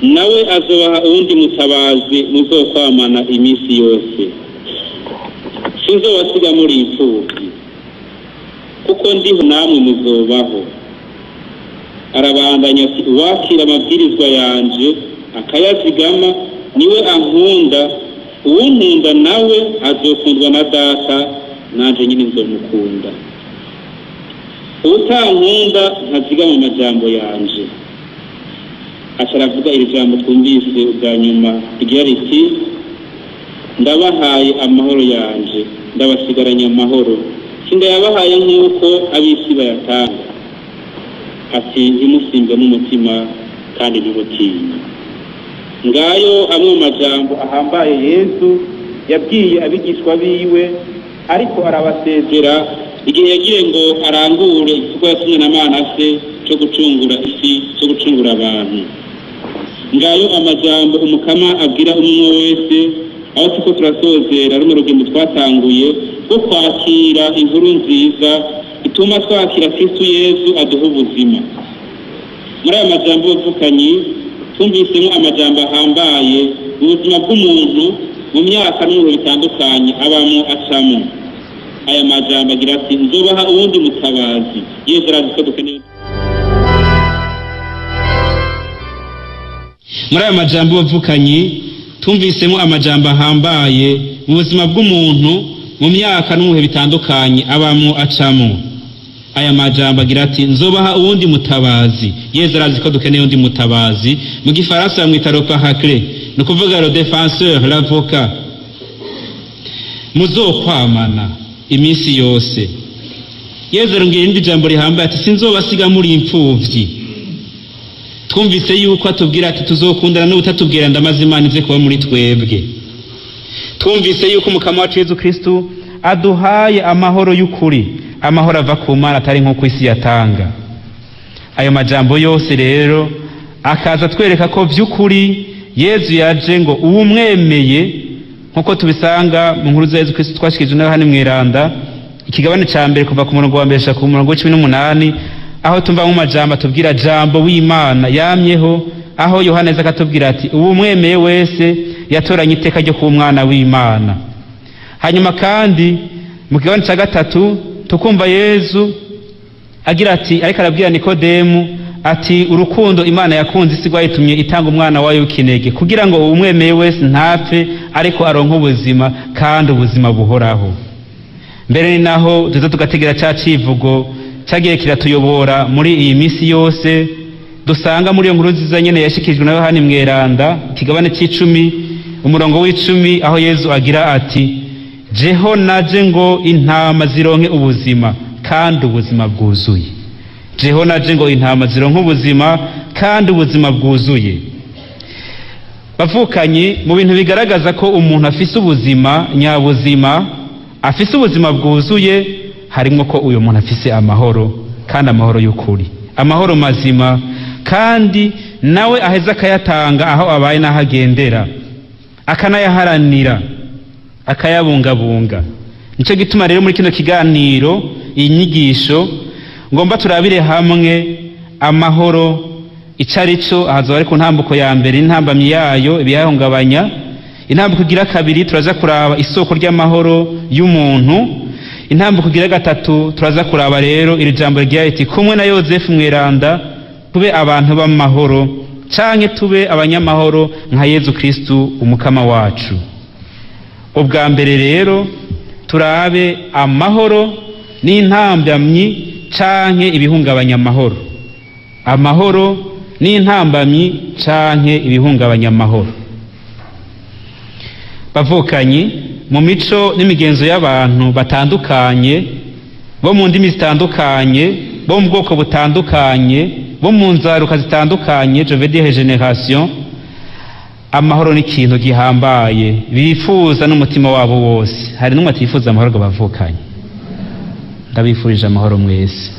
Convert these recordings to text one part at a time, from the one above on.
nawe azobaha uwundi mutabazi muzokwamana iminsi yose sinzobasiga muri imfubyi kuko ndiho namwe muzobaho arabandanya ati uwakira amabwirizwa yanje akayazigama niwe ankunda uwunkunda nawe azokundwa na data nanje nyine nzomukunda utankunda ntazigama amajambo yanje aca aravuga iri jambo twumvise ubwa nyuma rigira riti ndabahaye amahoro yanje ndabasigaranye amahoro sindayabahaye nk'uko ab'isi bayatanga ati ntimusimbe n'umutima kandi ntimutinye ngayo amwe mu majambo ahambaye yesu yabwiye abigishwa biwe ariko arabasezera igihe yagiye ngo arangure igikorwa yatumwe na mana se cyo gucungura isi cyo gucungura abantu ngayo amajambo umukama abwira umwe wese aho tuko turasozera runo rugendo twatanguye rwo kwakira inkuru nziza ituma twakira kristu yesu aduha ubuzima muri aya majambo y'ubuvukanyi twumvisemo amajambo ahambaye ubuzima bw'umuntu mu myaka n'ibintu bitandukanye abamo acamo aya majambo agira ati nzobaha uwundi mutabazi yesu arazi ko dukeneye muri aya majambo y'ubuvukanyi tumvisemo amajambo ahambaye mu buzima bw'umuntu mu myaka no mu bihe bitandukanye abamo acamo aya majambo agira ati nzobaha uwundi mutabazi yezu arazi ko dukeneye undi mutabazi mu gifaransa bamwita ropahakre ni ukuvuga le defenseur l'avocat muzokwamana iminsi yose yezu arongera irindi jambo rihambaye ati sinzobasiga muri imfuvyi twumvise yuko atubwira ati tuzokundana n'ubutatubwira ndamaze imana ize kuba muri twebwe twumvise yuko umukama wacu yezu kristu aduhaye amahoro y'ukuri amahoro ava ku mana atari nk'uko isi yatanga ayo majambo yose rero akaza twereka ko by'ukuri yezu yaje ngo uwumwemeye nk'uko tubisanga mu nkuru za yezu kristu twashikije nawe hano mwiranda ikigabane ca mbere kuva ku murongo wa mbere ku murongo w'icumi n'umunani aho tumva mu majambo atubwira jambo w'imana yamyeho aho yohana aza akatubwira ati uwumwemeye wese yatoranye iteka ryo kuba umwana w'imana hanyuma kandi mu kigabane cya gatatu tukumva yezu agira ati ariko arabwira nikodemu ati urukundo imana yakunze isi rwayitumye itanga umwana wayo w'ikinege kugira ngo uwumwemeye wese ntapfe ariko aronke ubuzima kandi ubuzima buhoraho mbere ni naho tuza tugategera cya civugo cyagiye kiratuyobora muri iyi minsi yose dusanga muri iyo nkuru nziza nyene yashikijwe na yohani mweranda ikigabane c'icumi umurongo w'icumi aho yezu agira ati jeho naje ngo intama zironke ubuzima kandi ubuzima bwuzuye jeho naje ngo intama zironke ubuzima kandi ubuzima bwuzuye bavukanyi mu bintu bigaragaza ko umuntu afise ubuzima nyabuzima afise ubuzima bwuzuye harimo ko uyu muntu afise amahoro kandi amahoro y'ukuri amahoro mazima kandi nawe aheza akayatanga aho abaye n'aho agendera akanayaharanira akayabungabunga nicyo gituma rero muri kino kiganiro iyi nyigisho ngomba turabire hamwe amahoro icyo ari cyo ahazoba ari ku ntambuko ya mbere intambamyi yayo ibiyahungabanya intambuko igira kabiri turaza kuraba isoko ry'amahoro y'umuntu intambuko igira gatatu turaza kuraba rero iri jambo rigira riti kumwe na yozefu mweranda tube abantu b'amahoro canke tube abanyamahoro nka yezu kristu umukama wacu ubwa mbere rero turabe amahoro n'intambamyi canke ibihungabanya amahoro amahoro n'intambamyi canke ibihungabanya amahoro bavukanyi mu mico n'imigenzo y'abantu batandukanye bo mu ndimi zitandukanye bo mu bwoko butandukanye bo mu nzaruka zitandukanye je veux dire generation amahoro ni ikintu gihambaye bifuza n'umutima wabo wose hari n'umwe atifuza amahoro ngo bavukanye ndabifurije amahoro mwese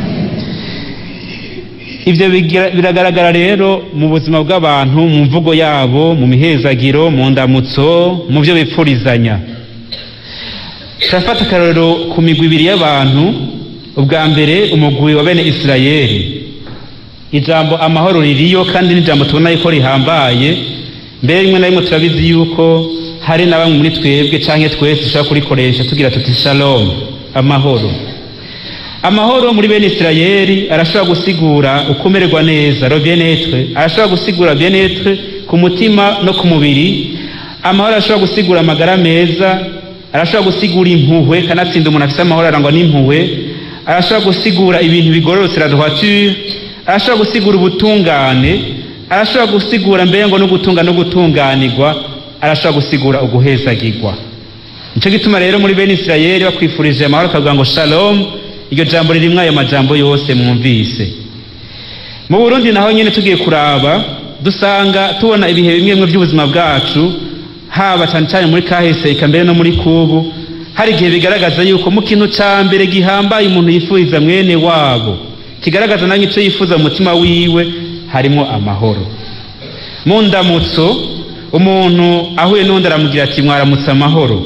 ibyo biragaragara rero mu buzima bw'abantu mu mvugo yabo mu mihezagiro mu ndamutso mu byo bipfurizanya turafata akarorero ku migwi ibiri y'abantu ubwa mbere umugwi wa bene isirayeli ijambo amahoro ririyo kandi n'ijambo tubona yuko rihambaye mbere rimwe na rimwe turabizi yuko hari na bamwe muri twebwe canke twese dushobora kurikoresha tugira tuti shalom amahoro amahoro muri bene isirayeli arashobora gusigura ukumererwa neza ro bienetre arashobora gusigura bienetre ku mutima no ku mubiri amahoro arashobora gusigura amagara meza arashobora gusigura impuhwe kanatsinda umuntu afise amahoro arangwa n'impuhwe arashobora gusigura ibintu bigororotse la droiture arashobora gusigura ubutungane arashobora gusigura mbere ngo no gutunga no gutunganirwa arashobora gusigura uguhezagirwa nico gituma rero muri bene isirayeli bakwifurije amahoro akavuga ngo shalom iryo jambo ririmwo ayo majambo yose mwumvise mu burundi naho nyene tugiye kuraba dusanga tubona ibihe bimwe bimwe by'ubuzima bwacu haba cyane cyane muri kahise eka mbere no muri kubu hari igihe bigaragaza yuko mu kintu ca mbere gihambaye umuntu yifuriza mwene wabo kigaragaza nange ico yifuza mu mutima wiwe harimwo amahoro mu ndamutso umuntu ahuye n'undi aramugira ati mwaramutse amahoro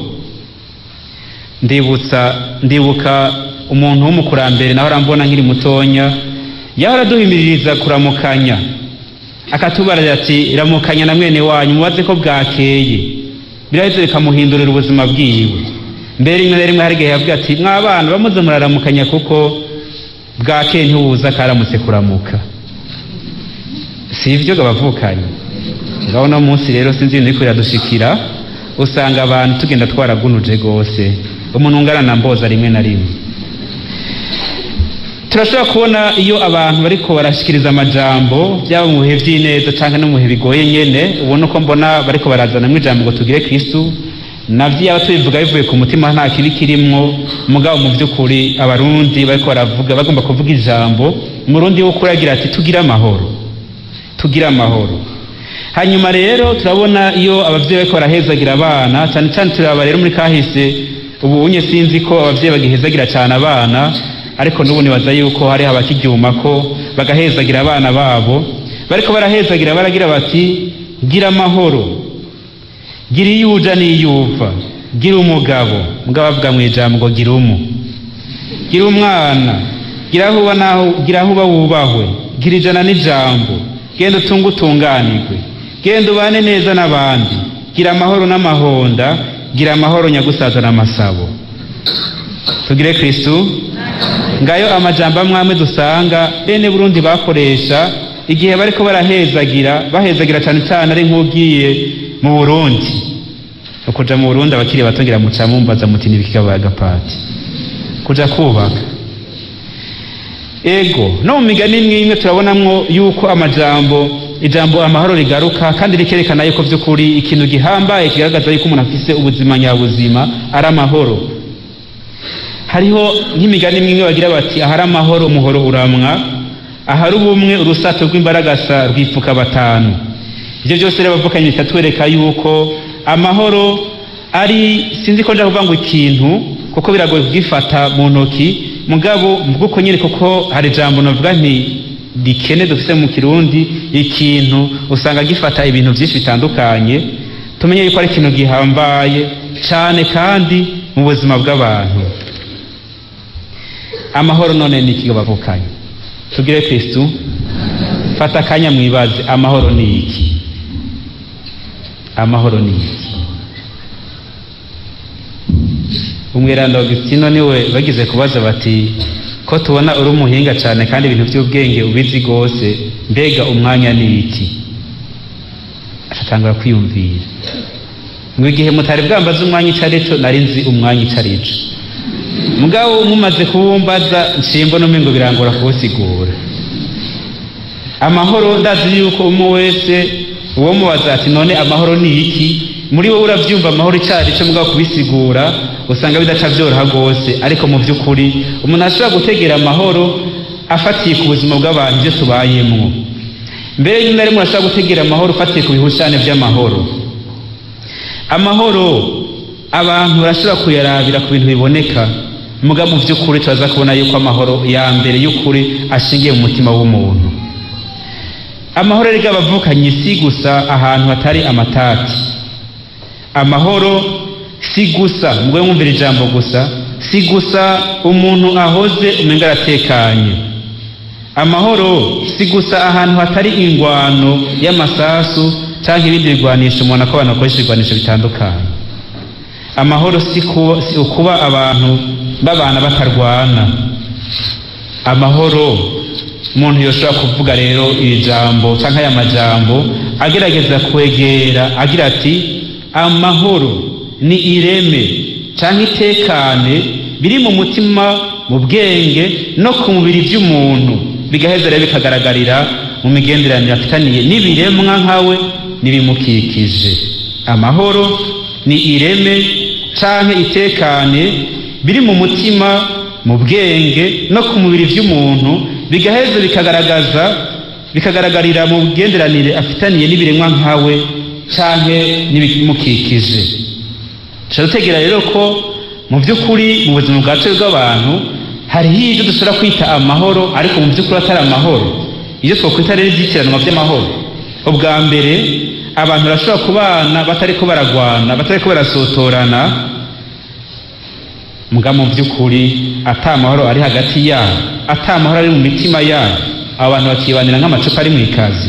ndibutsa ndibuka umuntu w'umukurambere naho arambona nkiri mutonya yahora aduhimiririza kuramukanya akatubarira ati ramukanya na mwene wanyu mubaze ko bwakeye biraheze bikamuhindurira ubuzima bwiwe mbere rimwe na rimwe hari igihe yavuga ati mwabana bamuze muraramukanya kuko bwakeye ntiwuza karamutse kuramuka si ibyo gabavukanye ngaho uno munsi rero sinzi ibintu biriko biradushikira usanga abantu tugenda twaragunuje rwose umuntu ungana na mboza rimwe na rimwe turashobora kubona iyo abantu bariko barashikiriza amajambo byaba mu bihe by'ineza cyangwa no mu bihe bigoye nyene ubona uko mbona bariko barazanamwo ijambo ngo tugire kristu navyo yaba tubivuga bivuye ku mutima nta kibi kirimwo mugabo mu by'ukuri abarundi bariko baravuga bagomba kuvuga ijambo umurundi w'ukuri agira ati tugire amahoro tugire amahoro hanyuma rero turabona iyo abavyeyi bariko barahezagira abana cyane cyane turaba rero muri kahise ubu unye sinzi ko abavyeyi bagihezagira cyane abana ariko n'ubu nibaza yuko hariho abakiryuma ko bagahezagira abana babo bariko barahezagira baragira bati gira amahoro gira iyo uja n'iyo uva gira umugabo mugabo bavuga mu ijambo ngo gira umu gira umwana gira aho uba naho gira aho uba wubahwe gira ijana n'ijambo genda utunge utunganirwe genda ubane neza n'abandi gira amahoro n'amahonda gira amahoro nyagusaza n'amasabo tugire kristu ngayo amajambo amwe amwe dusanga bene burundi bakoresha igihe bariko barahezagira bahezagira cyane cyane ari nk'ugiye mu burundi ukuja mu burundi abakiri batongira muca mumbaza muti nibikigabagapati kuja kubaka ego no mu migani imwe imwe turabonamwo yuko amajambo ijambo amahoro rigaruka kandi rikerekana yuko by'ukuri ikintu gihambaye kigaragaza yuko umuntu afise ubuzima nyabuzima ari amahoro hariho nk'imigani imwe bagira bati ahari amahoro umuhoro uramwa ahari ubumwe urusato rw'imbaragasa rwipfuka batanu ibyo byose rero bavukanye bikatwereka yuko amahoro ari sinzi ko nja kuvuga ngo ikintu kuko biragoye kugifata mu ntoki mugabo mvuko nyine kuko hari ijambo navuga nti rikene dufise mu kirundi ikintu usanga gifata ibintu byinshi bitandukanye tumenye yuko ari ikintu gihambaye cyane kandi mu buzima bw'abantu amahoro none ni iki bavukanye tugire kristu fata akanya mwibaze amahoro ni iki amahoro ni iki umwiranda augustino niwe bagize kubaza bati ko tubona uri umuhinga cyane kandi ibintu by'ubwenge ubizi rwose mbega umwanya ni iki atatangura kwiyumvira ngo igihe mutari bwambaze umwanya icyo ari cyo nari nzi umwanya icyo ari cyo mugabo mumaze kuwumbaza nshimbo n'umwe ngo birangora kuwusigura amahoro ndazi yuko umwe wese uwo mubaza ati none amahoro ni iki muri wowe urabyumva amahoro icyo cyo mugabo kubisigura usanga bidaca byoroha rwose ariko mu by'ukuri umuntu ashobora gutegera amahoro afatiye ku buzima bw'abantu ibyo tubayemo mbere y'imwe na rimwe urashobora gutegera amahoro ufatiye ku bihushane by'amahoro amahoro abantu barashobora kuyarabira ku bintu biboneka muga mu by'ukuri turaza kubona yuko amahoro ya mbere y'ukuri ashingiye mu mutima w'umuntu amahoro rero abavukanye si gusa ahantu hatari amatati amahoro si gusa mugwe mwumvira ijambo gusa si gusa umuntu ahoze umenga aratekanye amahoro si gusa ahantu hatari ingwano y'amasasu cyangwa ibindi bigwanisho umuntu ko abantu bakoresha ibigwanisho bitandukanye amahoro si kuba, si ukuba abantu babana batarwana amahoro umuntu yoshobora kuvuga rero iri jambo cyangwa aya majambo agerageza kwegera agira ati amahoro ni ireme cyangwa itekane biri mu mutima mu bwenge no ku mubiri by'umuntu bigaheza rero bikagaragarira mu migenderanire afitaniye n'ibiremwa nkawe n'ibimukikije amahoro ni ireme cyangwa itekane biri mu mutima mu bwenge no ku mubiri by'umuntu bigaheza bikagaragaza bikagaragarira mu bugenderanire afitaniye n'ibiremwa nkawe cyangwa n'ibimukikije dushobora gutegera rero ko mu by'ukuri mu buzima bwacu bw'abantu hariho ibyo dushobora kwita amahoro ariko mu by'ukuri atari amahoro ibyo twakwita rero ibyitiranwa by'amahoro ubwa mbere abantu barashobora kubana batari ko baragwana batari ko barasotorana mbwa mu by'ukuri ata amahoro ari hagati yabo ata amahoro ari mu mitima yabo abo bantu bakibanira nk'amacupa ari mu ikazi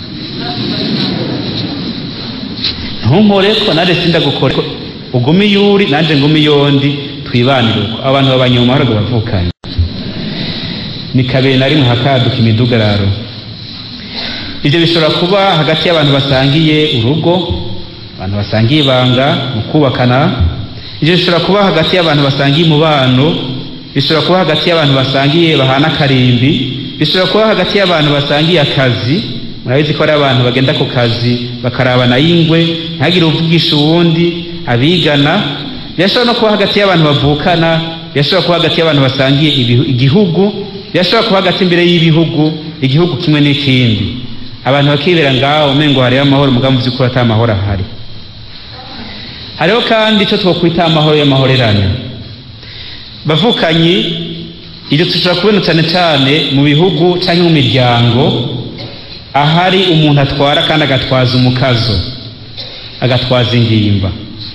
ntunkore ko nanjye sinda gukora ugume iyuri nanjye ngume iyondi twibanire uko abantu babanye mu mahoro bavukanye ni kabiri na rimwe hakaduka imidugararo ibyo bishobora kuba hagati y'abantu basangiye urugo abantu basangiye ibanga mu kubakana ibyo bishobora kuba hagati y'abantu basangiye umubano bishobora kuba hagati y'abantu basangiye bahana akarimbi bishobora kuba hagati y'abantu basangiye akazi murabizi ko hari abantu bagenda ku kazi bakarabana y'ingwe ntihagire uvugisha uwundi abigana birashobora no kuba hagati y'abantu bavukana birashobora kuba hagati y'abantu basangiye igihugu birashobora kuba hagati imbere y'ibihugu igihugu kimwe n'ikindi abantu bakibera ngaho umengo hariho amahoro mugabo mu by'ukuri atari amahoro ahari hariho kandi icyo twakwita amahoro y'amahorerane bavukanyi ibyo dushobora kubona cyane cyane mu bihugu cyangwa mu miryango ahari umuntu atwara kandi agatwaza umukazo agatwaza ingimba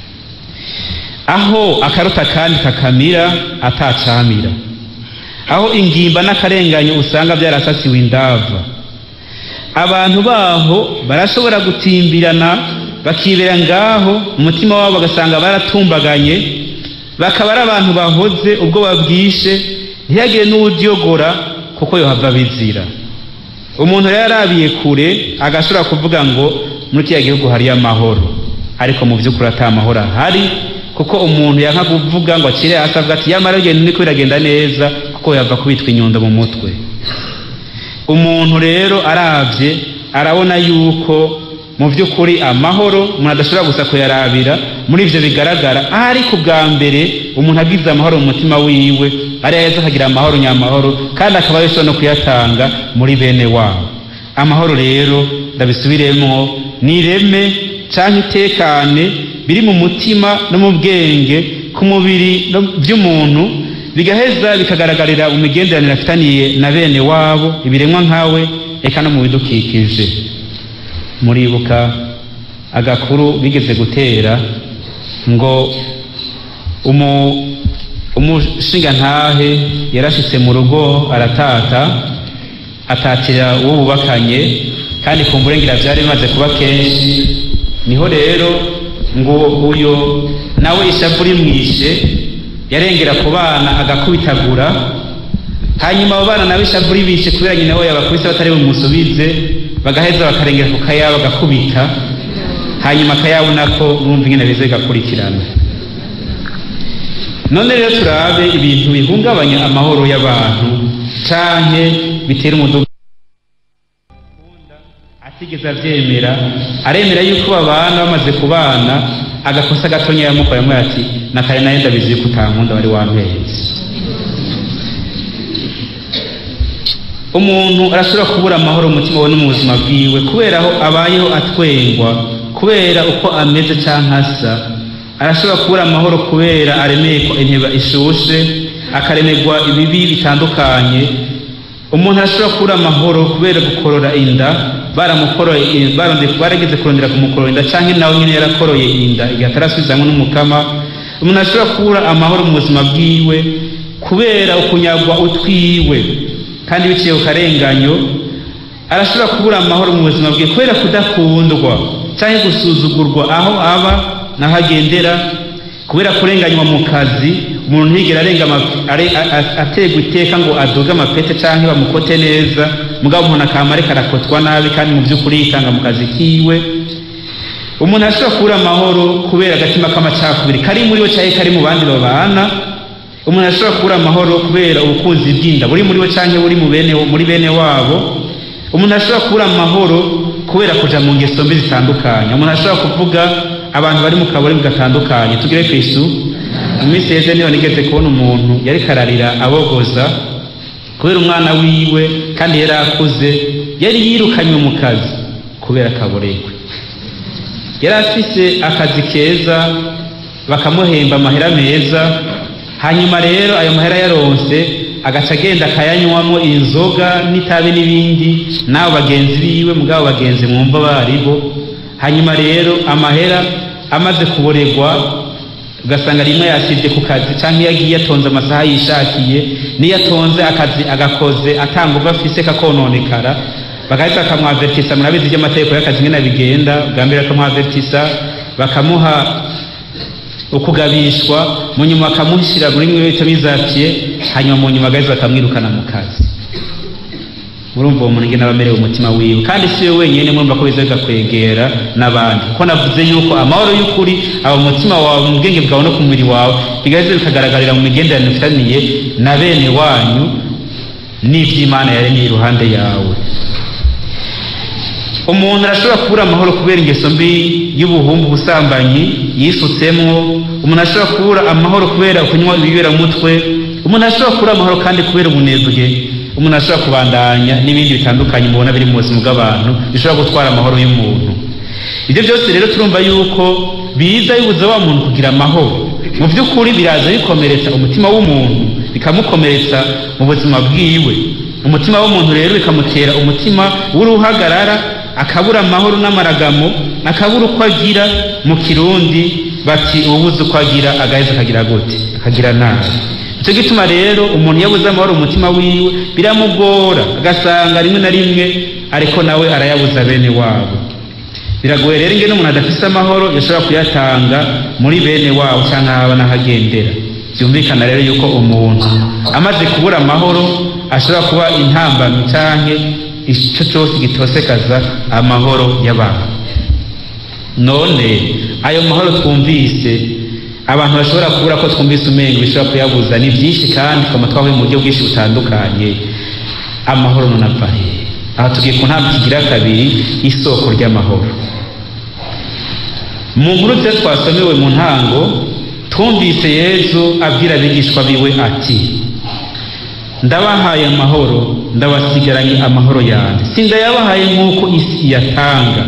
aho akaruta kandi kakamira atacamira aho ingimba n'akarenganyo usanga byarasasiwe indava abantu baho barashobora gutimbirana bakibera ngaho umutima wabo bagasanga baratumbaganye bakaba ari abantu bahoze ubwo babwishe ntihagire n'uwuryogora kuko yohava bizira umuntu rero arabiye kure agashobora kuvuga ngo muri kiriya gihugu hariyo amahoro ariko mu by'ukuri atari amahoro ahari kuko umuntu yanka kuvuga ngo akire hasi avuga ati yamara urugendo niko biragenda neza kuko yava kubitwa inyundo mu mutwe umuntu rero arabye arabona yuko mu by'ukuri amahoro umuntu adashobora gusa kuyarabira muri ibyo bigaragara ahari ku bwa mbere umuntu agize amahoro mu mutima wiwe ariyo yeza akagira amahoro nyamahoro kandi akaba yashobora no kuyatanga muri bene wabo amahoro rero ndabisubiremo ni ireme cyangwa itekane biri mu mutima no mu bwenge ku mubiri by'umuntu bigaheza bikagaragarira mu migenderanire afitaniye na bene wabo ibiremwa nkawe reka no mu bidukikije muribuka agakuru bigeze gutera ngo umushingantahe yarashitse mu rugo aratata atatira uwo bubakanye kandi ku mburengira byari bimaze kuba kenshi niho rero ngo uyo nawe ishavu rimwishe yarengera ku bana agakubitagura hanyuma abo bana nawe ishavu ribishe kubera nyina we yabakubise batari bumusubize bagaheza bakarengera ku kayabo bagakubita hanyuma akayabo nako mwumva ingene bize bigakurikirana none rero turabe ibintu bihungabanya amahoro y'abantu canke bitera umuduga atigeze avyemera aremera yuko babana bamaze kubana agakosa gatonya yamukoramo ati nakare nayo ndabizi yuko utankunda wari wampetse umuntu arashobora kubura amahoro mu mutima we no mu buzima bwiwe kubera aho abayeho atwengwa kubera uko ameze cyangwa asa arashobora kubura amahoro kubera aremeye ko inteba ishushe akaremerwa ibibi bitandukanye umuntu arashobora kubura amahoro kubera gukorora inda baramukoroye barageze kurondera kumukorora inda cyangwa nawe nyine yarakoroye inda igihe atarasubizanywe n'umukama umuntu arashobora kubura amahoro mu buzima bwiwe kubera ukunyagwa utwiwe kandi biciye ku karenganyo arashobora kubura amahoro mu buzima bwe kubera kudakundwa cyangwa gusuzugurwa aho aba n'aho agendera kubera kurenganywa mu kazi umuntu ntigera arenga ategwa iteka ngo aduge amapete cyangwa bamukote neza mugabo umuntu akaba ariko arakotwa nabi kandi mu by'ukuri yitanga mu kazi kiwe umuntu ashobora kubura amahoro kubera agatima k'amacakubiri kari muri we cyangwa kari mu bandi babana umuntu ashobora kubura amahoro kubera ubukunzi bw'inda buri muri we cyangwa buri mu bene muri bene wabo umuntu ashobora kubura amahoro kubera kuja mu ngeso mbi zitandukanye umuntu ashobora kuvuga abantu bari mu kabari gatandukanye tugire kristu mu minsi yeze niyo nigeze kubona umuntu yari kararira abogoza kubera umwana wiwe kandi yari akuze yari yirukanywe mu kazi kubera akaboregwe yari afise akazi keza bakamuhemba amahera meza hanyuma rero ayo mahera yaronse agaca agenda akayanywamo inzoga n'itabi n'ibindi n'abo bagenzi biwe mugabo bagenzi mwumva baribo hanyuma rero amahera amaze kuboregwa ugasanga rimwe yasibye ku kazi cyangwa iyo agiye atonze amasaha yishakiye n'iyo atonze akazi agakoze atanga uva afise kakononekara bagahita bakamwavertisa murabizi iby'amategeko y'akazi nyine bigenda bwa mbere bakamwavertisa bakamuha ukugabishwa mu nyuma bakamushyira muri mwe bita bizapiye hanyuma mu nyuma agahita bakamwirukana mu kazi murumva uwo muntu ngena abamerewe umutima wiwe kandi si we wenyine murumva ko biza bigakwegera n'abandi kuko navuze yuko amahoro y'ukuri aba mu mutima wawe mu bwenge bwawe no ku mubiri wawe bigahita bikagaragarira mu migenderanire ufitaniye na bene wanyu n'iby'imana yaremye iruhande yawe umuntu arashobora kubura amahoro kubera ingeso mbi y'ubuhumbu ubusambanyi yisutsemwo umuntu ashobora kubura amahoro kubera kunywa ibiberamutwe umuntu ashobora kubura amahoro kandi kubera ubunebwe umuntu ashobora kubandanya n'ibindi bitandukanye mubona biri mu buzima bw'abantu bishobora gutwara amahoro y'umuntu ibyo byose rero turumva yuko biza bibuza wa muntu kugira amahoro mu by'ukuri biraza bikomeretsa umutima w'umuntu bikamukomeretsa mu buzima bwiwe umutima w'umuntu rero bikamutera umutima w'uruhagarara akabura amahoro n'amaragamo akabura uko agira mu kirundi bati ubuze uko agira agaheza akagira gute akagira nabi icyo gituma rero umuntu yabuze amahoro umutima wiwe biramugora agasanga rimwe na rimwe ariko nawe arayabuza bene wabo biragoye rero ingene umuntu adafise amahoro yashobora kuyatanga muri bene wabo cyangwa haba n'ahagendera byumvikana rero yuko umuntu amaze kubura amahoro ashobora kuba intambamyi cyangwa icyo cyose gitosekaza amahoro y'abantu none ayo mahoro twumvise abantu bashobora kubura ko twumvise umengo bishobora kuyabuza ni byinshi kandi tukaba twahuye mu buryo bwinshi butandukanye amahoro none ava hehe aha tugiye ku ntambwe kigira kabiri isoko ry'amahoro mu nkuru nziza twasomewe mu ntango twumvise yezu abwira abigishwa biwe ati ndabahaye amahoro ndabasigaranye amahoro yanjye sindayabahaye nk'uko isi yatanga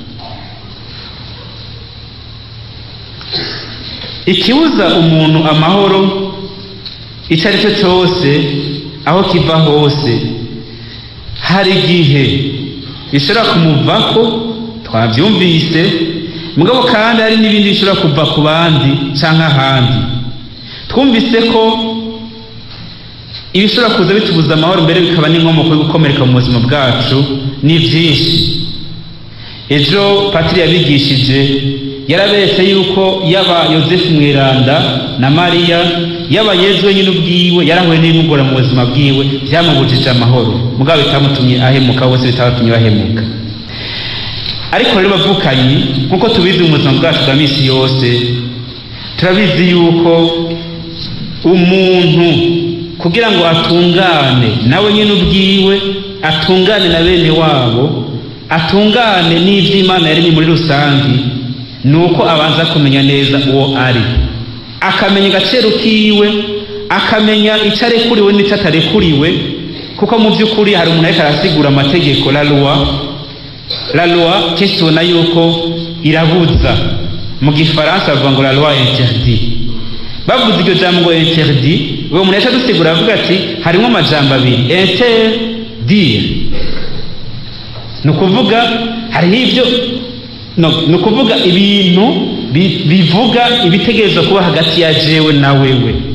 ikibuza umuntu amahoro icyo ari cyo cyose aho kiva hose hari igihe bishobora kumuvako twabyumvise mugabo kandi hari n'ibindi bishobora kuva ku bandi cyangwa ahandi twumvise ko ibishobora kuza bitubuza amahoro mbere bikaba n'inkomoko yo gukomereka mu buzima bwacu ni byinshi ejo patiri yabigishije yaraberetse yuko yaba yosefu mweranda na mariya yaba yezu wenyine ubwiwe yarahuye n'ibimugora mu buzima bwiwe byamubujije amahoro mugabo bitamutumye ahemuka bose bitabatumye bahemuka ariko rero bavukanyi nk'uko tubizi mu buzima bwacu bwa minsi yose turabizi yuko umuntu kugira ngo atungane nawe nyine ubwiwe atungane na bene wabo atungane n'iby'imana yaremye muri rusange ni uko abanza kumenya neza uwo ari akamenya agaciro kiwe akamenya icyo arekuriwe n'icyo atarekuriwe kuko mu by'ukuri hari umuntu ariko arasigura amategeko la loi la loi kenshi tubona yuko irabuza mu gifaransa bavuga ngo la loi interdit bavuze iryo jambo ngo interdit uwo muntu yaca dusigura avuga ati harimo amajambo abiri interdire ni ukuvuga hariho ibyo ni ukuvuga ibintu bivuga ibitegerezo kuba hagati ya jewe na wewe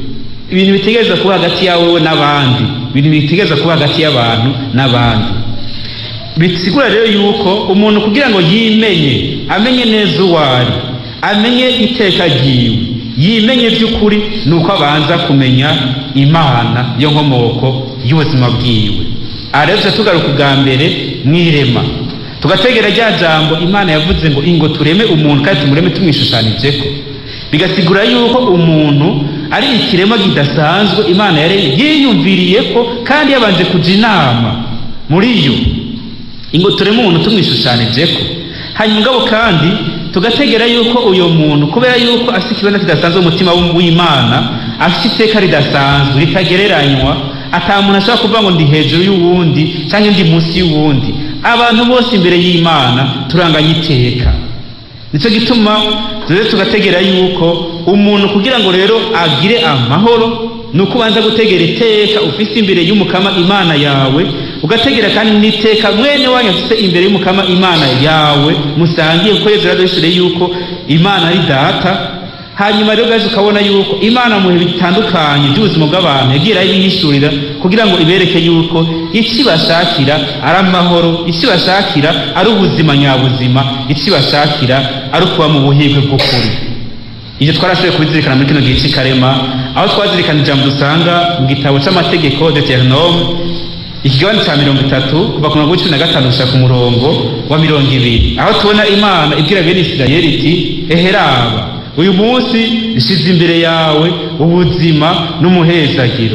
ibintu bitegereza kuba hagati yawe n'abandi ibintu bitegereza kuba hagati y'abantu n'abandi bisigura rero yuko umuntu kugira ngo yimenye amenye neza uwo ari amenye iteka ryiwe yimenye by'ukuri ni uko abanza kumenya imana yo nkomoko y'ubuzima bwiwe aha rero tuba tugaruka ubwa mbere mu irema tugategera rya jambo imana yavuze ngo ingo tureme umuntu kandi tumureme tumwishushanijeko bigasigura yuko umuntu ari ikiremwa kidasanzwe imana yaremye yiyumviriye ko kandi yabanje kuja inama muri yo ingo tureme umuntu tumwishushanijeko hanyuma ngabo kandi tugategera yuko uyo muntu kubera yuko afite ikibazo kidasanzwe umutima w'imana afite iteka ridasanzwe ritagereranywa ata muntu ashobora kuvuga ngo ndi hejuru y'uwundi cyangwa ndi munsi y'uwundi abantu bose imbere y'imana turanganya iteka nicyo gituma rero tugategera yuko umuntu kugira ngo rero agire amahoro ni uko ubanza gutegera iteka ufite imbere y'umukama imana yawe ugategera kandi n'iteka mwene wanyu afite imbere y'umukama imana yawe musangiye kuko yezu yaradushyire yuko imana ari data hanyuma rero gaje ukabona yuko imana mu bihe bitandukanye by'ubuzima bw'abantu yagiye irabihishurira kugira ngo ibereke yuko icyo ibashakira ari amahoro icyo ibashakira ari ubuzima nyabuzima icyo ibashakira ari ukuba mu buhirwe bw'ukuri ibyo twarashoboye kubizirikana muri kino gihe cy'ikarema aho twazirikana ijambo dusanga mu gitabo cy'amategeko deuteronome ikigabane cya mirongo itatu kuva ku murongo w'icumi na gatanu gushaka umurongo wa mirongo ibiri aho tubona imana ibwira bene isirayeli iti eheraba uyu munsi ishize imbere yawe ubuzima n'umuhezagiro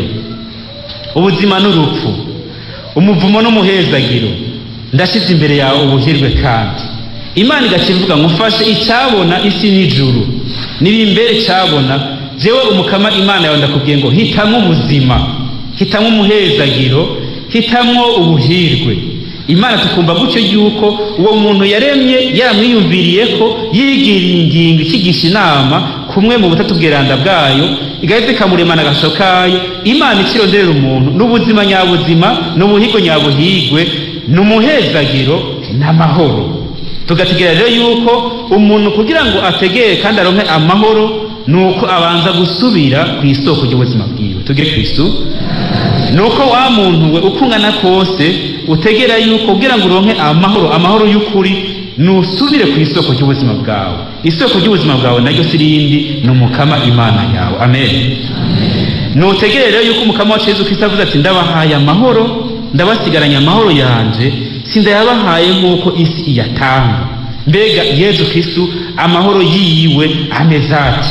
ubuzima n'urupfu umuvumo n'umuhezagiro ndashize imbere yawe ubuhirwe kandi imana igaca ivuga ngo ufashe icyabona isi n'ijuru n'ibimbere cyabona jewe umukama imana yawe ndakubwiye ngo hitamwo ubuzima hitamwo umuhezagiro hitamwo ubuhirwe imana tukumva gutyo yuko uwo muntu yaremye yaramwiyumviriye ko yigiriye ingingo ikigisha inama kumwe mu butatu bweranda bwayo igahita ikamuremana agasho kayo imana ikironderera umuntu n'ubuzima nyabuzima n'ubuhigo nyabuhigwe n'umuhezagiro n'amahoro tugategera rero yuko umuntu kugira ngo ategere kandi aronke amahoro ni uko abanza gusubira ku isoko ry'ubuzima bwiwe tugire kristu ni uko wa muntu we uko ungana kose utegera yuko kugira ngo uronke amahoro amahoro y'ukuri nusubire ku isoko ry'ubuzima bwawe isoko ry'ubuzima bwawe naryo si rindi ni umukama imana yawe amen nutegere rero yuko umukama wacu yezu kristo avuze ati ndabahaye amahoro ndabasigaranye amahoro yanje sindayabahaye nk'uko isi iyatanga mbega yezu kristo amahoro yiwe ameze ati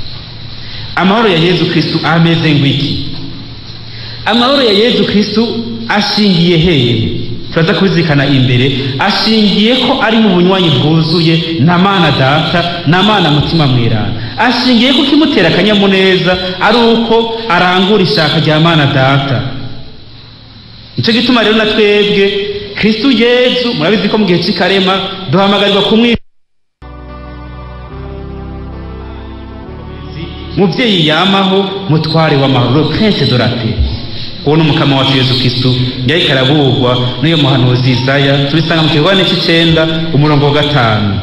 amahoro ya yezu kristo ameze ngwiki amahoro ya yezu kristo ashingiye hehe turaza kubizirikana imbere ashingiye ko ari mu bunywanyi bwuzuye na mana data na mana mutima mwerana ashingiye ko kimutera akanyamuneza ari uko arangura ishaka rya mana data nicyo gituma rero na twebwe kristo yezu murabizi ko mu gihe cy'ikarema duhamagarirwa kumwi mubyeyi yamaho mutware w'amahoro prince dorate uwo ni umukama wacu yezu kristo yariko araburwa n'uyo muhanuzi izaya tubisanga mu kigabane cy'icenda umurongo wa gatanu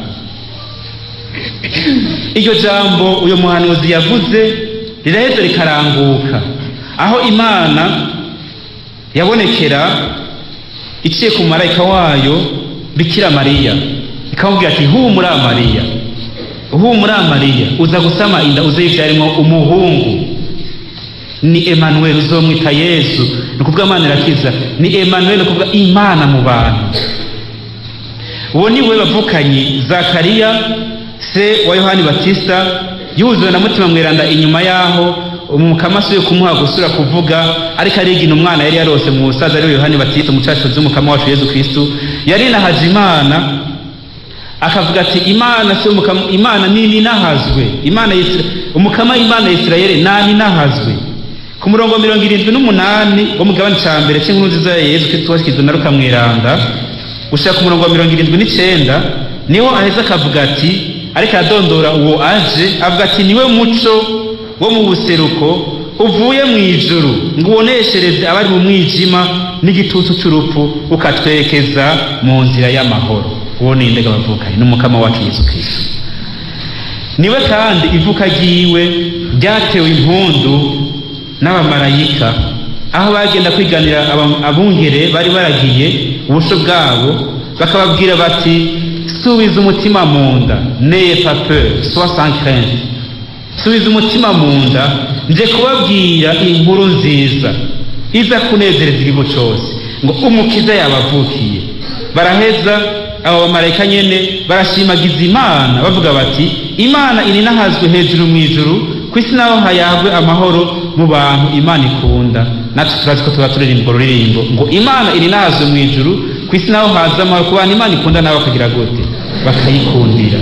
iryo jambo uyo muhanuzi yavuze riraheza rikaranguka aho imana yabonekera iciye ku marayika wayo bikira mariya ikamubwira ati humura mariya humura mariya uza gusama inda uze yivyarimo umuhungu ni emanuweli uzomwita yesu ni ukuvuga imana irakiza ni emanuweli ni ukuvuga imana mu bantu uwo ni we bavukanyi zakariya se wa yohani batista yuzuwe na mutima mweranda inyuma yaho umukama asuye kumuha gusura kuvuga ariko arigina umwana yari yarose mu busaza ariwe yohani batista umucashuzi w'umukama wacu yezu kristu yari nahaje imana akavuga ati imana si umukama imana nini nahazwe imana umukama imana ya isirayeli nani nahazwe ku murongo mirongo irindwi n'umunani wo mu gabane cya mbere cy'inkuru nziza ya yezu kristo washyizwe na rukamwiranda gushaka ku murongo wa mirongo irindwi n'icyenda niho aheza akavuga ati ariko aradondora uwo aje avuga ati niwe muco wo mu buseruko uvuye mu ijuru ngo uboneshereze abari mu mwijima n'igitutu cy'urupfu ukatwerekeza mu nzira y'amahoro uwo ni indega bavukanye n'umukama wacu yesu kristo niwe kandi ivuka ryiwe ryatewe impundu n'abamarayika aho bagenda kwiganira abungere bari baragiye ubusho bwabo bakababwira bati subiza umutima mu nda neye pape sois sans crainte subiza umutima mu nda nje kubabwira inkuru nziza iza kunezereza igihugu cyose ngo umukiza yabavukiye baraheza abo bamarayika nyene barashimagiza imana bavuga bati imana ininahazwe hejuru mu ijuru ku isi naho hayagwe amahoro mu bantu imana ikunda natwe turazi ko tuba turirimba ruririmbo ngo imana ininahazwe mu ijuru ku isi naho haza amahoro ku bantu imana ikunda nabo bakagira gute bakayikundira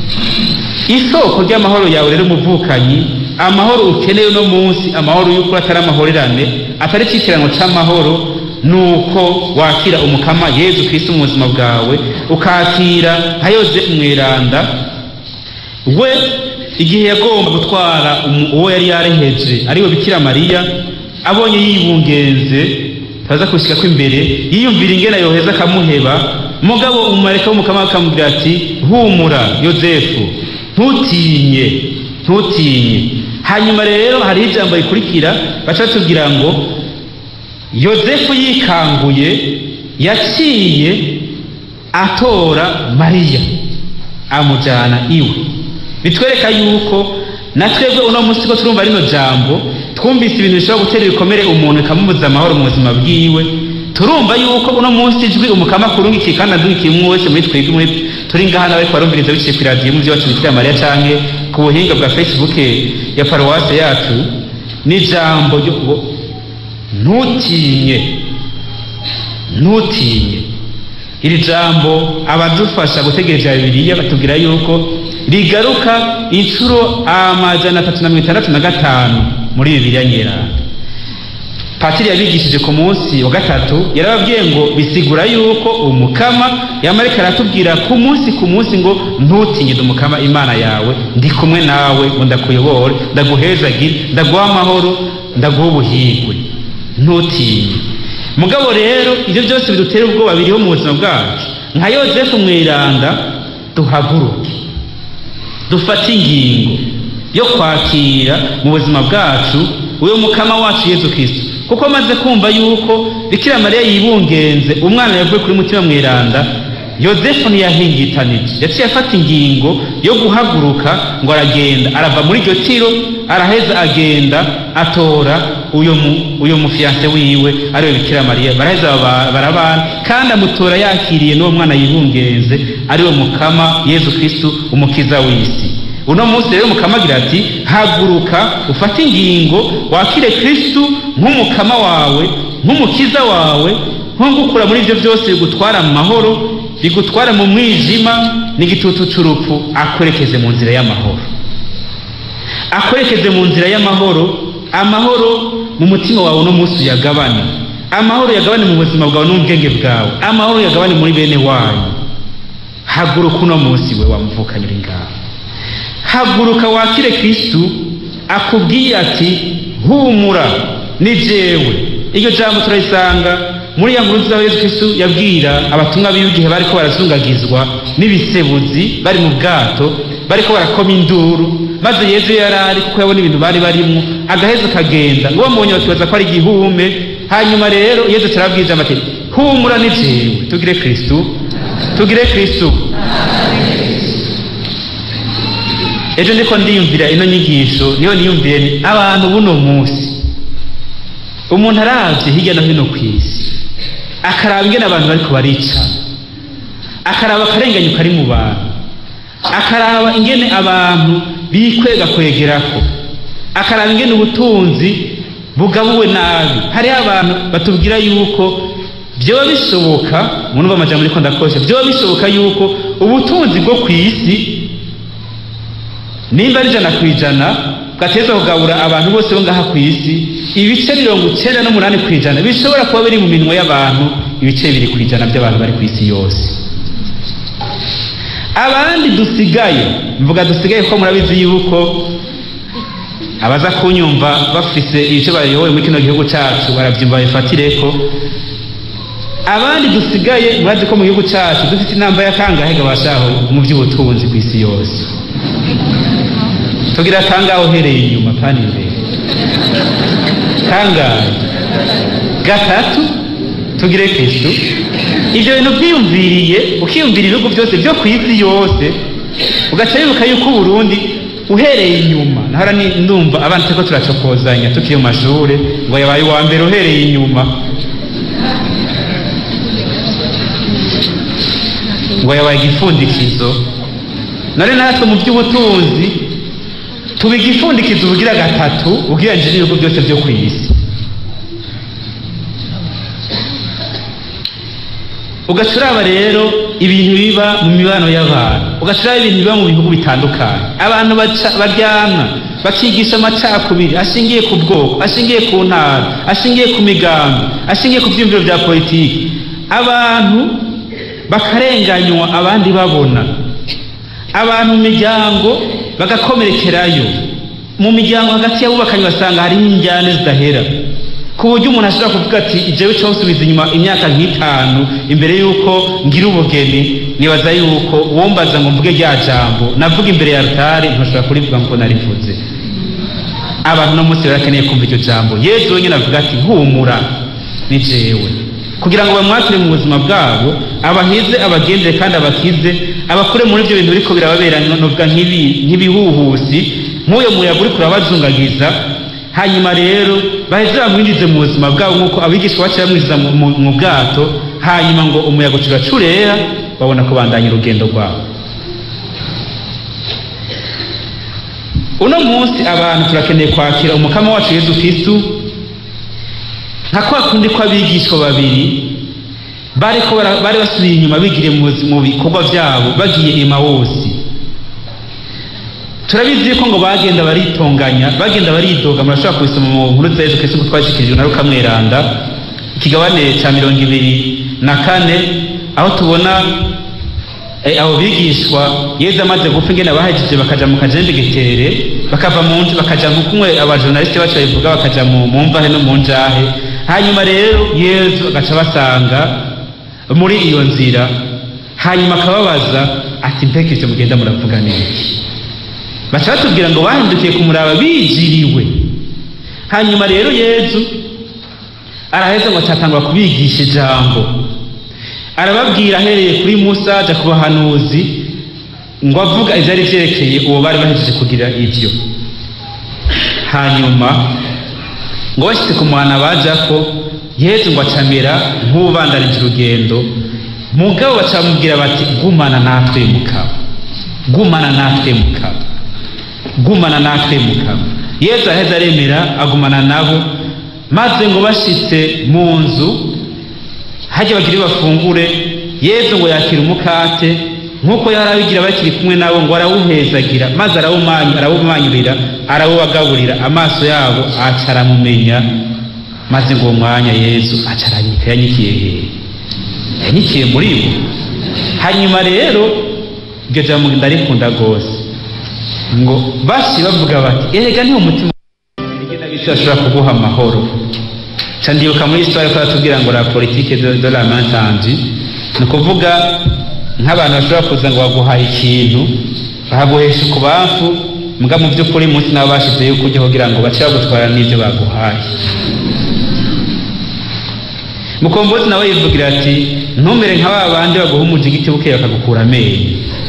isoko ry'amahoro yawe rero umuvukanyi amahoro ukeneye uno munsi amahoro y'ukuri atari amahorerane atari icyikirango c'amahoro nuko wakira umukama yezu kristo mu buzima bwawe ukakira nka yozefu mweranda we igihe yagomba gutwara uwo yari yareheje ariwe bikira mariya abonye yibungenze taza kushika ko imbere yiyumvira ingena yoheza akamuheba mugabo umumareka w'umukama akamubwira ati humura yozefu ntutinye ntutinye hanyuma rero hariho ijambo rikurikira baca batubwira ngo yozefu yikanguye yaciye atora mariya amujyana iwe bitwereka yuko na twebwe uno munsi ko turumva rino jambo twumvise ibintu bishobora gutera ibikomere umuntu bikamubuza amahoro mu buzima bwiwe turumva yuko uno munsi ijwi umukama kurungikiye kandi aduhikiye umwe wese muri twebwe muri turi ngaha nawe barumviriza biciye ku iradiyo mu byacu bikira mariya canke ku buhinga bwa facebook ya paruwase yacu n'ijambo ryo ntutinye ntutinye iri jambo abadufasha gutegereza bibiliya batubwira yuko rigaruka inshuro amajana atatu na mirongo itandatu na gatanu muri bibiliya nyeranda patiri yabigishije ku munsi wa gatatu yarababwiye ngo bisigura yuko umukama yamarika aratubwira ku munsi ku munsi ngo ntutinye umukama imana yawe ndi kumwe nawe ngo ndakuyobore ndaguhezagire ndaguha amahoro ndaguha ubuhigwe ntutinye mugabo rero ibyo byose bidutera ubwoba biriho mu buzima bwacu nka yozefu mweranda duhaguruke dufate ingingo yo kwakira mu buzima bwacu uyu mukama wacu yezu kirisito kuko amaze kumva yuko bikira mariya yibungenze umwana yavuye kuri mutima mweranda yozefu ntiyahingitanije yaciye afata ingingo yo guhaguruka ngo aragenda arava muri iryo tiro araheza agenda atora uyo mu uyo mufiyanse wiwe ariwe bikira mariya baraheza barabana kandi amutora yakiriye n'uwo mwana yibungenze ariwe mukama yezu kristu umukiza w'isi uno munsi rero mukama agira ati haguruka ufate ingingo wakire kristu nk'umukama wawe nk'umukiza wawe nko gukura muri ibyo byose bigutwara mu mahoro bigutwara mu mwijima n'igitutu cy'urupfu akwerekeze mu nzira y'amahoro akwerekeze mu nzira y'amahoro amahoro mu mutima wawe uno munsi uyagabane amahoro yagabane mu buzima bwawe no mu bwenge bwawe amahoro yagabane muri bene wanyu haguruka uno munsi we wamuvukanye uri ngaho haguruka wakire kristu akubwiye ati humura ni jewe iryo jambo turarisanga muri ya nkuru nziza yesu kristu yabwira abatumwa biwe igihe bariko barazungagizwa n'ibisebuzi bari mu bwato bariko barakoma induru maze yezu yari ari kuko yabona ibintu bari barimwo agaheza akagenda ngo bamubonye bakibaza ko ari igihume hanyuma rero yezu turabwira ijambo ati humura ni jewe tugire kristu tugire kristu ejo ndiko ndiyumvira ino nyigisho niyo niyumviye ni abantu buno munsi umuntu aravye hirya no hino ku isi akaraba ingene abantu bariko barica akaraba akarenganyo kari mu bantu akaraba ingene abantu bikwega kwegerako akaraba ingene ubutunzi bugabuwe nabi hariho abantu batubwira yuko vyoba bishoboka munumva amajambo ariko ndakosha vyoba bishoboka yuko ubutunzi bwo ku isi nimba ari ijana ku ijana bwateza kugabura abantu bose bo ngaha ku isi ibice mirongo icyenda n'umunani ku ijana bishobora kuba biri mu minwe y'abantu ibice bibiri ku ijana by'abantu bari ku isi yose abandi dusigaye mvuga dusigaye ko murabizi yuko abaza kunyumva bafise ibice bayoboye muri kino gihugu cyacu barabyumva bifatireko abandi dusigaye murazi ko mu gihugu cyacu dufite inamba y'akangahe gabashaho mu by'ubutunzi ku isi yose tugira akangahe uhereye inyuma kandi imbere kangahe gatatu tugire kristu ivyo bintu vyiyumviriye ukiyumvira ibihugu byose vyo ku isi yose ugaca wibuka yuko uburundi uhereye inyuma nahora ni- ndumva abana turiko turacokozanya tukiri mu mashure ngo yabaye uwa mbere uhereye inyuma ngo yabaye igifundikizo none natwe mu by'ubutunzi tuba igifundikizo ubugira gatatu ugereranyije n'ibihugu byose byo ku isi ugaca uraba rero ibintu biba mu mibano y'abantu ugaca uraba ibintu biba mu bihugu bitandukanye abantu baca- baryana bakigisha amacakubiri ashingiye ku bwoko ashingiye ku ntara ashingiye ku migambi ashingiye ku byiyumviro bya politiki abantu bakarenganywa abandi babona abantu mu miryango bagakomerekerayo mu miryango hagati y'abubakanye basanga hariho injyane zidahera ku buryo umuntu ashobora kuvuga ati jewe cyo usubiza inyuma imyaka nk'itanu imbere y'uko ngira ubugeni nibaza yuko wombaza ngo mvuge rya jambo navuga imbere ya altare ntushobora kurivuga ngo narivuze abantu no munsi barakeneye kumva iryo jambo yezu wenyine avuga ati humura ni jewe kugira ngo bamwakire mu buzima bwabo abahize abagendere kandi abakize abakure muri ibyo bintu biriko birababera novuga nk'ibi- nk'ibihuhusi nk'uyo muyaga uriko urabazungagiza hanyuma rero baheze bamwinjize mu buzima bwabo nk'uko abigishwa baciye bamwinjiza mu- mu- mu bwato hanyuma ngo umuyaga ucura curera babona kubandanya urugendo rwabo uno munsi abantu turakeneye kwakira umukama wacu yezu kristu nka kwa kundi kw'abigishwa babiri bariko bara- bari basubiye inyuma bigiriye mu buzi- mu bikorwa byabo bagiye emawusi turabizi yuko ngo bagenda baritonganya bagenda baridoga murashobora kubisoma mu nkuru za yezu kristu ko twashikirijwe na luka mweranda ikigabane ca mirongo ibiri na kane aho tubona Eh, abo bigishwa yezu amaze gupfa ingene bahejeje bakaja mu kajendegetere bakava mu nzu bakaja nkukumwe abajournaliste bacu babivuga bakaja mu mu mvahe no mu njahe hanyuma rero yezu agaca basanga muri iyo nzira hanyuma akababaza ati mbega ivyo mugenda muravuga niki baca batubwira ngo bahindukiye kumuraba bijiriwe hanyuma rero yezu araheza ngo atatangura kubigisha ijambo arababwira ahereye kuri musa aja ku bahanuzi ngo avuga ivyari vyerekeye uwo bari bahejeje kugira ivyo hanyuma ngo bashitse ku muhana bajako yezu ngo acamera nk'ubandanije urugendo mugabo baca bamubwira bati gumana natwe mukaba gumana natwe mukaba gumana natwe mukaba yezu aheza aremera agumana nabo maze ngo bashitse mu nzu hajya bagire bafungure yezu ngo yakira umukate nk'uko yari abigira bakiri kumwe nabo ngo arawuhezagira maze arawumanyu- arawumanyurira arawubagaburira amaso yabo aca aramumenya maze ngo uwo mwanya yezu aca aranyika yanyikiye hehe yanyikiye muri bo hanyuma rero iryo jambo ndarikunda rwose ngo bashi bavuga bati erega niwo mutima igenda bisi bashobora kuguha amahoro ca ndibuka muri histoire ko batubwira ngo la politique de, de la main tendue ni ukuvuga nk'abantu bashobora kuza ngo baguhaye ikintu bahaguhesha ukubamfu mbwa mu by'ukuri munsi nabo bashize yuko ujya kugira ngo bace bagutwara n'ibyo baguhaye mukombozi nawe yivugira ati ntumere nka ba bandi baguha umujigiti bukeye bakagukura amenyo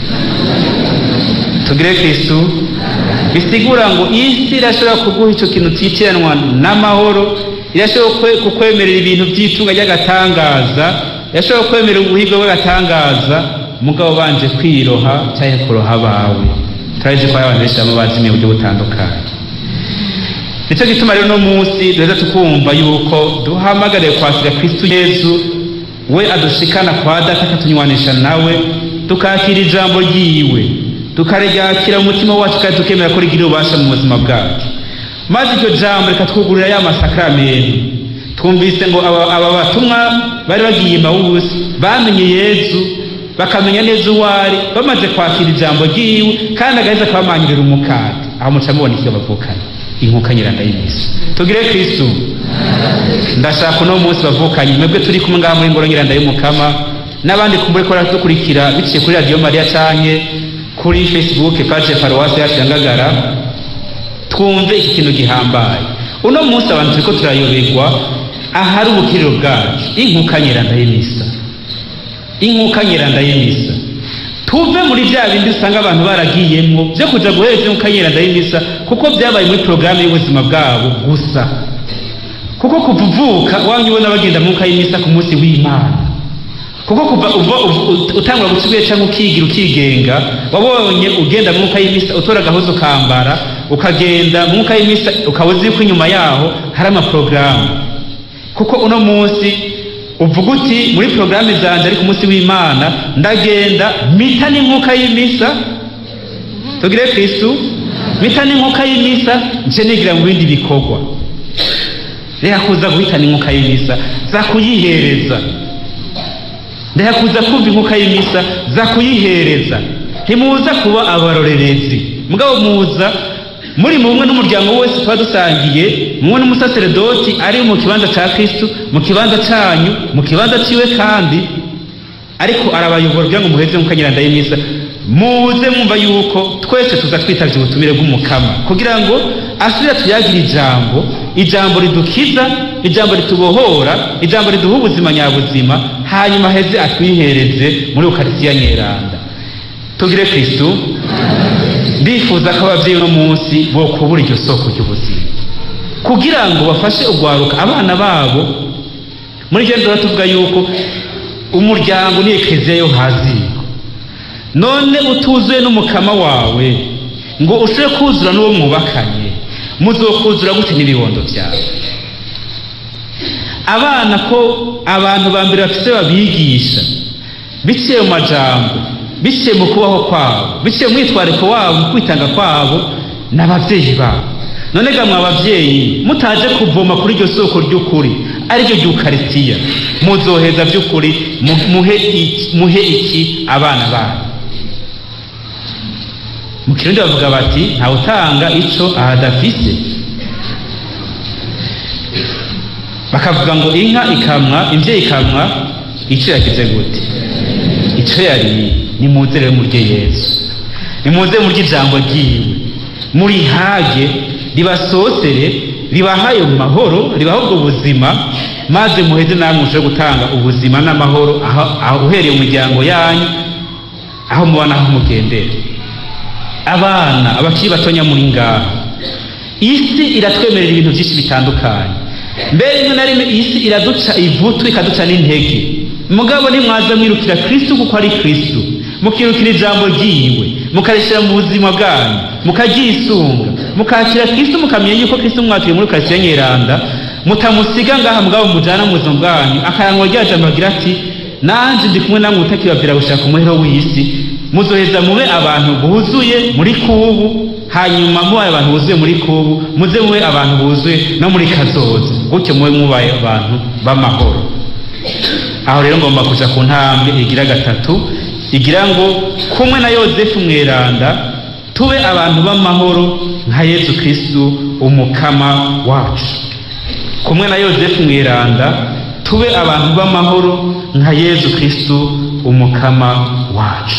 tugire kristu bisigura ngo isi irashobora kuguha icyo kintu titiranwa n'amahoro irashobora kwe- kukwemerera ibintu by'itunga ry'agatangaza irashobora kwemerera ubuhibwe bw'agatangaza mugabo banje kwiroha cyangwa kuroha abawe turabizi ko hari abantu benshi baba bazimiye mu buryo butandukanye nicyo gituma rero uno munsi duheza tukumva yuko duhamagariye kwakira kristu yezu we adushikana kwa data akatunywanisha nawe tukakira ijambo ryiwe tukaryakira mu mutima wacu kandi tukemera ko rigira ububasha mu buzima bwacu maze iryo jambo rikatwugurira ya masakramentu twumvise ngo aba aba batumwa bari bagiye mawusi bamenye yezu bakamenya neza uwo ari bamaze kwakira ijambo ryiwe kandi agaheza akabamanyurira umukate aho muca mubona icyo bavukanye inkuka nyiranda y'imisi tugire kristu ndashaka uno munsi bavukanye mwebwe turi kumwe ngaha muri ngoro nyiranda y'umukama n'abandi kumbure ko dukurikira biciye kuri radiyo mariya canke kuri facebook page ya paruwasi yacu ya ngagara twumve iki kintu gihambaye uno munsi abantu turiko turayoberwa ahari ubukiriro bwacu inkuka nyeranda y'imisa inkuka nyeranda y'imisa tuve muri bya bindi usanga abantu baragiyemwo byo kuja guhereza inkuka nyeranda y'imisa kuko byabaye muri porogaramu y'ubuzima bwabo gusa kuko kuva uvuka wamye ubona bagenda mu nkuka y'imisa ku munsi w'imana kuko kuva uva utangura guca cyangwa ukigira ukigenga wabonye ugenda mu nkuka y'imisa utora agahozo ukambara ukagenda mu nkuka y'imisa ukaba uzi yuko inyuma yaho hari amaporogaramu kuko uno munsi uvuga uti muri porogaramu zanjye ari ku munsi w'imana ndagenda mita n'inkuka y'imisa tugire kristu mita n'inkuka y'imisa nce nigira mu bindi bikorwa reka kuza guhitana inkuka y'imisa za kuyihereza reka kuza kumva inkuka y'imisa za kuyihereza ntimuza kuba abarorerezi mugabo muza muri mumwe n'umuryango wese tuba dusangiye mumwe n'umusaseredoti ari mu kibanza cya kristu mu kibanza cyanyu mu kibanza ciwe kandi ariko arabayobora kugira ngo muheze mukanyiranda y'imisa muze mwumva yuko twese tuza twitavye ubutumire bw'umukama kugira ngo asubire tuyagire ijambo ijambo ridukiza ijambo ritubohora ijambo riduha ubuzima nyabuzima hanyuma heze atwihereze muri ukarisiya nyeranda tugire kristu ndifuza ko ababyeyi uno munsi bokubura iryo soko ry'ubuzima kugira ngo bafashe ugwaruka abana babo muri ryo duhora tuvuga yuko umuryango ni ekereziya yo haziko none utuzuye n'umukama wawe ngo ushobore kuzura n'uwo mwubakanye muzokuzura gute n'ibibondo byawe abana ko abantu ba mbere bafite babigisha biciye mu majambo biciye mu kubaho kwabo biciye mu mwitwariko wabo mu kwitanga kwabo ni ababyeyi babo none gamwe ababyeyi mutaje kuvoma kuri iryo soko ry'ukuri ariryo ry'ukarisitiya muzoheza by'ukuri muhe iki, muhe iki abana banyu mu kirundi bavuga bati ntawe utanga ico ahadafise bakavuga ngo inka ikamwa imvyeyi ikamwa ico yagize gute ico yariye nimuze rero murye yesu nimuze murye ijambo ryiwe murihage ribasosere ribahaye mu mahoro ribaha ubwo buzima maze muheze namwe mushobore gutanga ubuzima n'amahoro aho uhereye mu miryango yanyu aho muba n'aho mugendera abana abakiri batonya muri ngaha isi iratwemerera ibintu byinshi bitandukanye mbere rimwe na rimwe isi iraduca ivutu ikaduca n'intege mugabo nimwaza mwirukira kristu kuko ari kristu mukirukira ijambo ryiwe mukarishyira mu buzima bwanyu mukaryisunga mukakira kristu mukamenya yuko kristu mwakiriye muri karitsiye nyeranda mutamusiga ngaha mugabo mujana mu buzima bwanyu akayanwa rya jambo agira ati nanje ndi kumwe namwe utakibabwira gushaka umuhero w'isi muzoheza mube abantu buzuye muri kubu hanyuma mubaye abantu buzuye muri kubu muze mube abantu buzuye no muri kazoza gutyo mube mubaye abantu b'amahoro aho rero ngomba kuja ku ntambwe igira gatatu igira ngo kumwe na yozefu mweranda tube abantu b'amahoro nka yesu kristu umukama wacu kumwe na yozefu mweranda tube abantu b'amahoro nka yesu kristu umukama wacu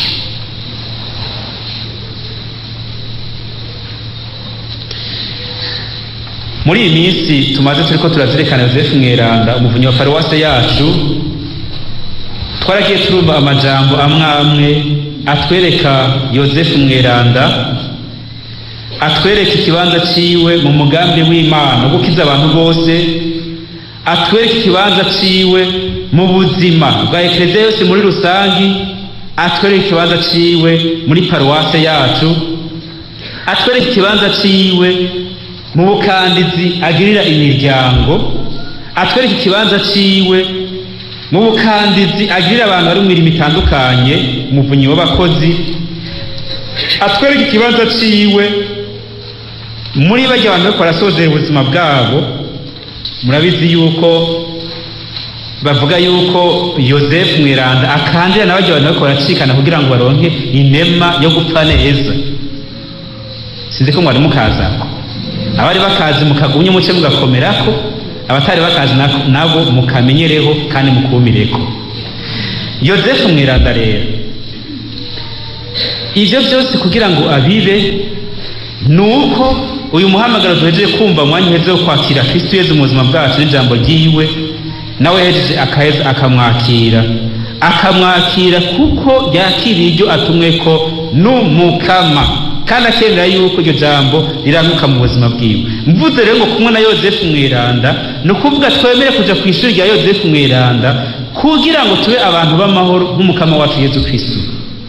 muri iyi minsi tumaze turiko turazirikana yozefu mweranda umuvunyi wa paruwase yacu twaragiye turumva amajambo amwe amwe atwereka yozefu mweranda atwereka ikibanza ciwe mu mugambi w'imana wo gukiza abantu bose atwereka ikibanza ciwe mu buzima bwa ekereziya yose muri rusangi atwereka ikibanza ciwe muri paruwase yacu atwereka ikibanza ciwe mu bukandizi agirira imiryango atwereka ikibanza ciwe mu bukandizi agirira abantu bari mu mirimo itandukanye umuvunyi w'abakozi atwereka ikibanza ciwe muri bajya abantu bariko barasozera ubuzima bwabo murabizi yuko bavuga yuko yosefu mweranda akandira na bajya abantu bariko baracikana kugira ngo baronke inema yo gupfa neza sinzi ko mwari mukazako abari bakazi mukagumye muce mugakomerako abatari bakazi nabo mukamenyereho kandi mukumireko yosefu mweranda rero ibyo byose kugira ngo abibe ni uko uyu muhamagaro duhejeje kumva mwanya uheze wo kwakira kristo yezu mu buzima bwacu n'ijambo ryiwe nawe yahejeje akaheza akamwakira akamwakira kuko yakiriye iryo atumwe ko n'umukama kandi akemera yuko iryo jambo riranguka mu buzima bwiwe mvuze rero ngo kumwe na yozefu mweranda ni ukuvuga twemere kuja ku ishuri rya yozefu mweranda kugira ngo tube abantu b'amahoro nk'umukama wacu yezu kristo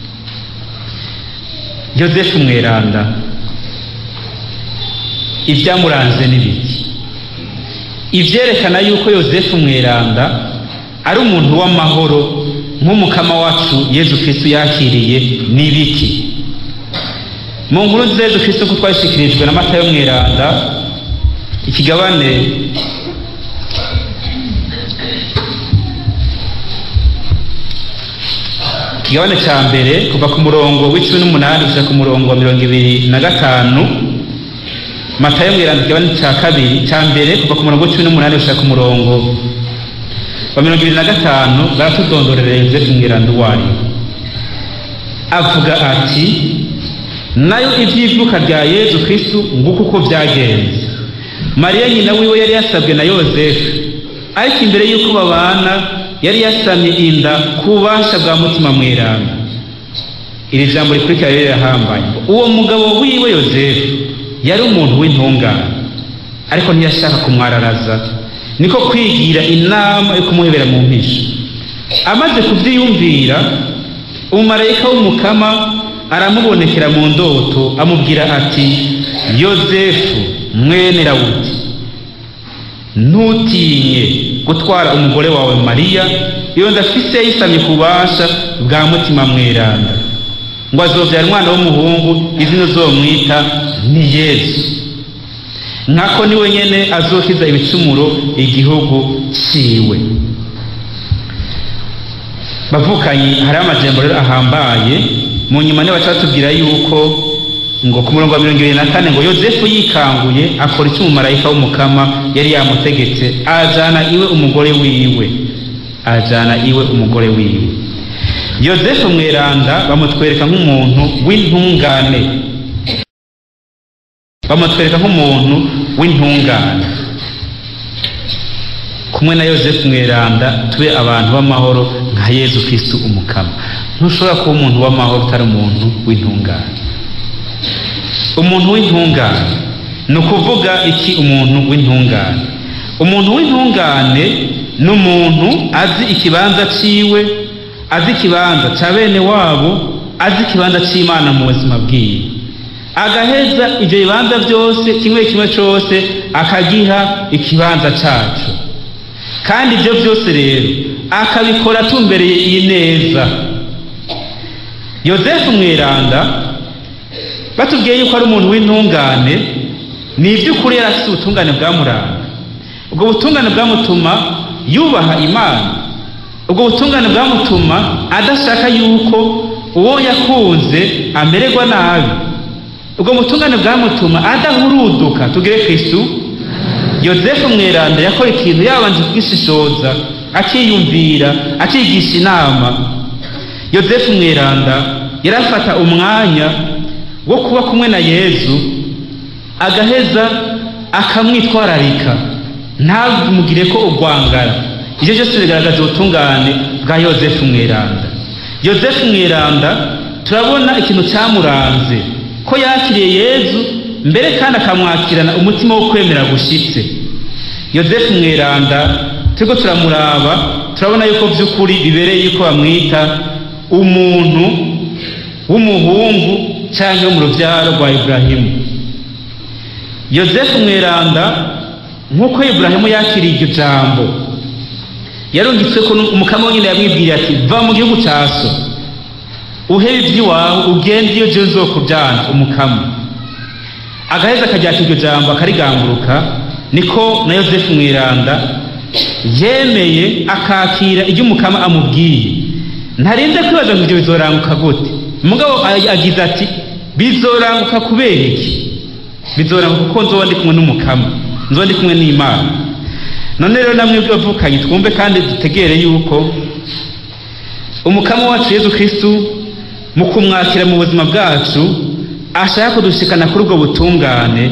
yozefu mweranda ibyamuranze n'ibiki ivyerekana yuko yozefu mweranda ari umuntu w'amahoro nk'umukama wacu yezu kristo yakiriye n'ibiki mu nkuru nziza yezu kristo ko twashikirijwe na matayo mweranda ikigabane ikigabane cya mbere kuva ku murongo w'icumi n'umunani gushika ku murongo wa mirongo ibiri na gatanu matayo mweranda ikigabane cya kabiri cya mbere kuva ku murongo w'icumi n'umunani gushika ku murongo wa mirongo ibiri na gatanu baratudondorera yozefu mweranda uwo ari we avuga ati nayo iby'ivuka rya yezu kristu nguko uko byagenze mariya nyina wiwe yari yasabwe na yozefu ariko imbere y'uko babana yari yasamye inda ku bubasha bwa mutima mweranda iri jambo rikurikira rero rirahambaye uwo mugabo wiwe yozefu yari umuntu w'intungane ariko ntiyashaka kumwararaza niko kwigira inama yo kumuhebera mu mpisho amaze kubyiyumvira umumarayika w'umukama aramubonekera mu ndoto amubwira ati yozefu mwene rawuti ntutinye gutwara umugore wawe mariya iyo ndafise yisamye ku bubasha bwa mutima mweranda ngo azobyara umwana w'umuhungu izina uzomwita ni yesu nkako niwe nyene azokiza ibicumuro igihugu ciwe bavukanye hari amajambo rero ahambaye mu nyuma niyo baca batubwira yuko ngo ku murongo wa mirongo ibiri na kane ngo yozefu yikanguye akora icyo umumarayika w'umukama yari yamutegetse ajana iwe umugore wiwe ajana iwe umugore wiwe yozefu mweranda bamutwereka nk'umuntu w'intungane bamutwereka nk'umuntu w'intungane kumwe na yozefu mweranda tube abantu b'amahoro nka yezu kristu umukama ntushobora kuba umuntu w'amahoro utari umuntu w'intungane umuntu w'intungane ni ukuvuga iki umuntu w'intungane umuntu w'intungane ni umuntu azi ikibanza ciwe azi ikibanza cya bene wabo azi ikibanza cy'imana mu buzima bwiwe agaheza ibyo bibanza byose kimwe kimwe cyose akagiha ikibanza cyacu kandi ibyo byose rero akabikora atumbereye iyi neza yozefu mweranda batubwiye yuko ari umuntu w'intungane ni iby'ukuri yari afite ubutungane bwamuranga ubwo butungane bwamutuma yubaha imana ubwo butungane bwamutuma adashaka yuko uwo yakunze amererwa nabi ubwo butungane bwamutuma adahuruduka tugere kristu yozefu mweranda yakora ikintu yabanje kugishishoza akiyumvira akigisha inama yozefu mweranda yarafata umwanya wo kuba kumwe na yezu agaheza akamwitwararika ntamugire ko urwangara ibyo byose bigaragaza ubutungane bwa yozefu mweranda yozefu mweranda turabona ikintu cyamuranze ko yakiriye yezu mbere kandi akamwakirana umutima wo kwemera gushyitse yozefu mweranda turiko turamuraba turabona yuko by'ukuri bibereye yuko bamwita umuntu w'umuhungu cyangwa mu rubyaro rwa iburahimu yozefu mweranda nk'uko iburahimu yakiriye iryo jambo yarungitswe ko umukama wenyine yamwibwiriye ati va mu gihugu cya so uhebe iby'iwawe ugende iyo jyewe nzokubyana umukama agaheza akaryaka iryo jambo akarigamburuka niko na yozefu mweranda yemeye akakira ibyo umukama amubwiye ntarinze kwibaza ngo ibyo bizoranguka gute umugabo agize ati bizoranguka kubera iki bizoranguka kuko nzoba ndi kumwe n'umukama nzoba ndi kumwe n'imana none rero namwe bavukanye twumve kandi dutegere yuko umukama wacu yezu kristu mu kumwakira mu buzima bwacu ashaka kudushikana kuri ubwo butungane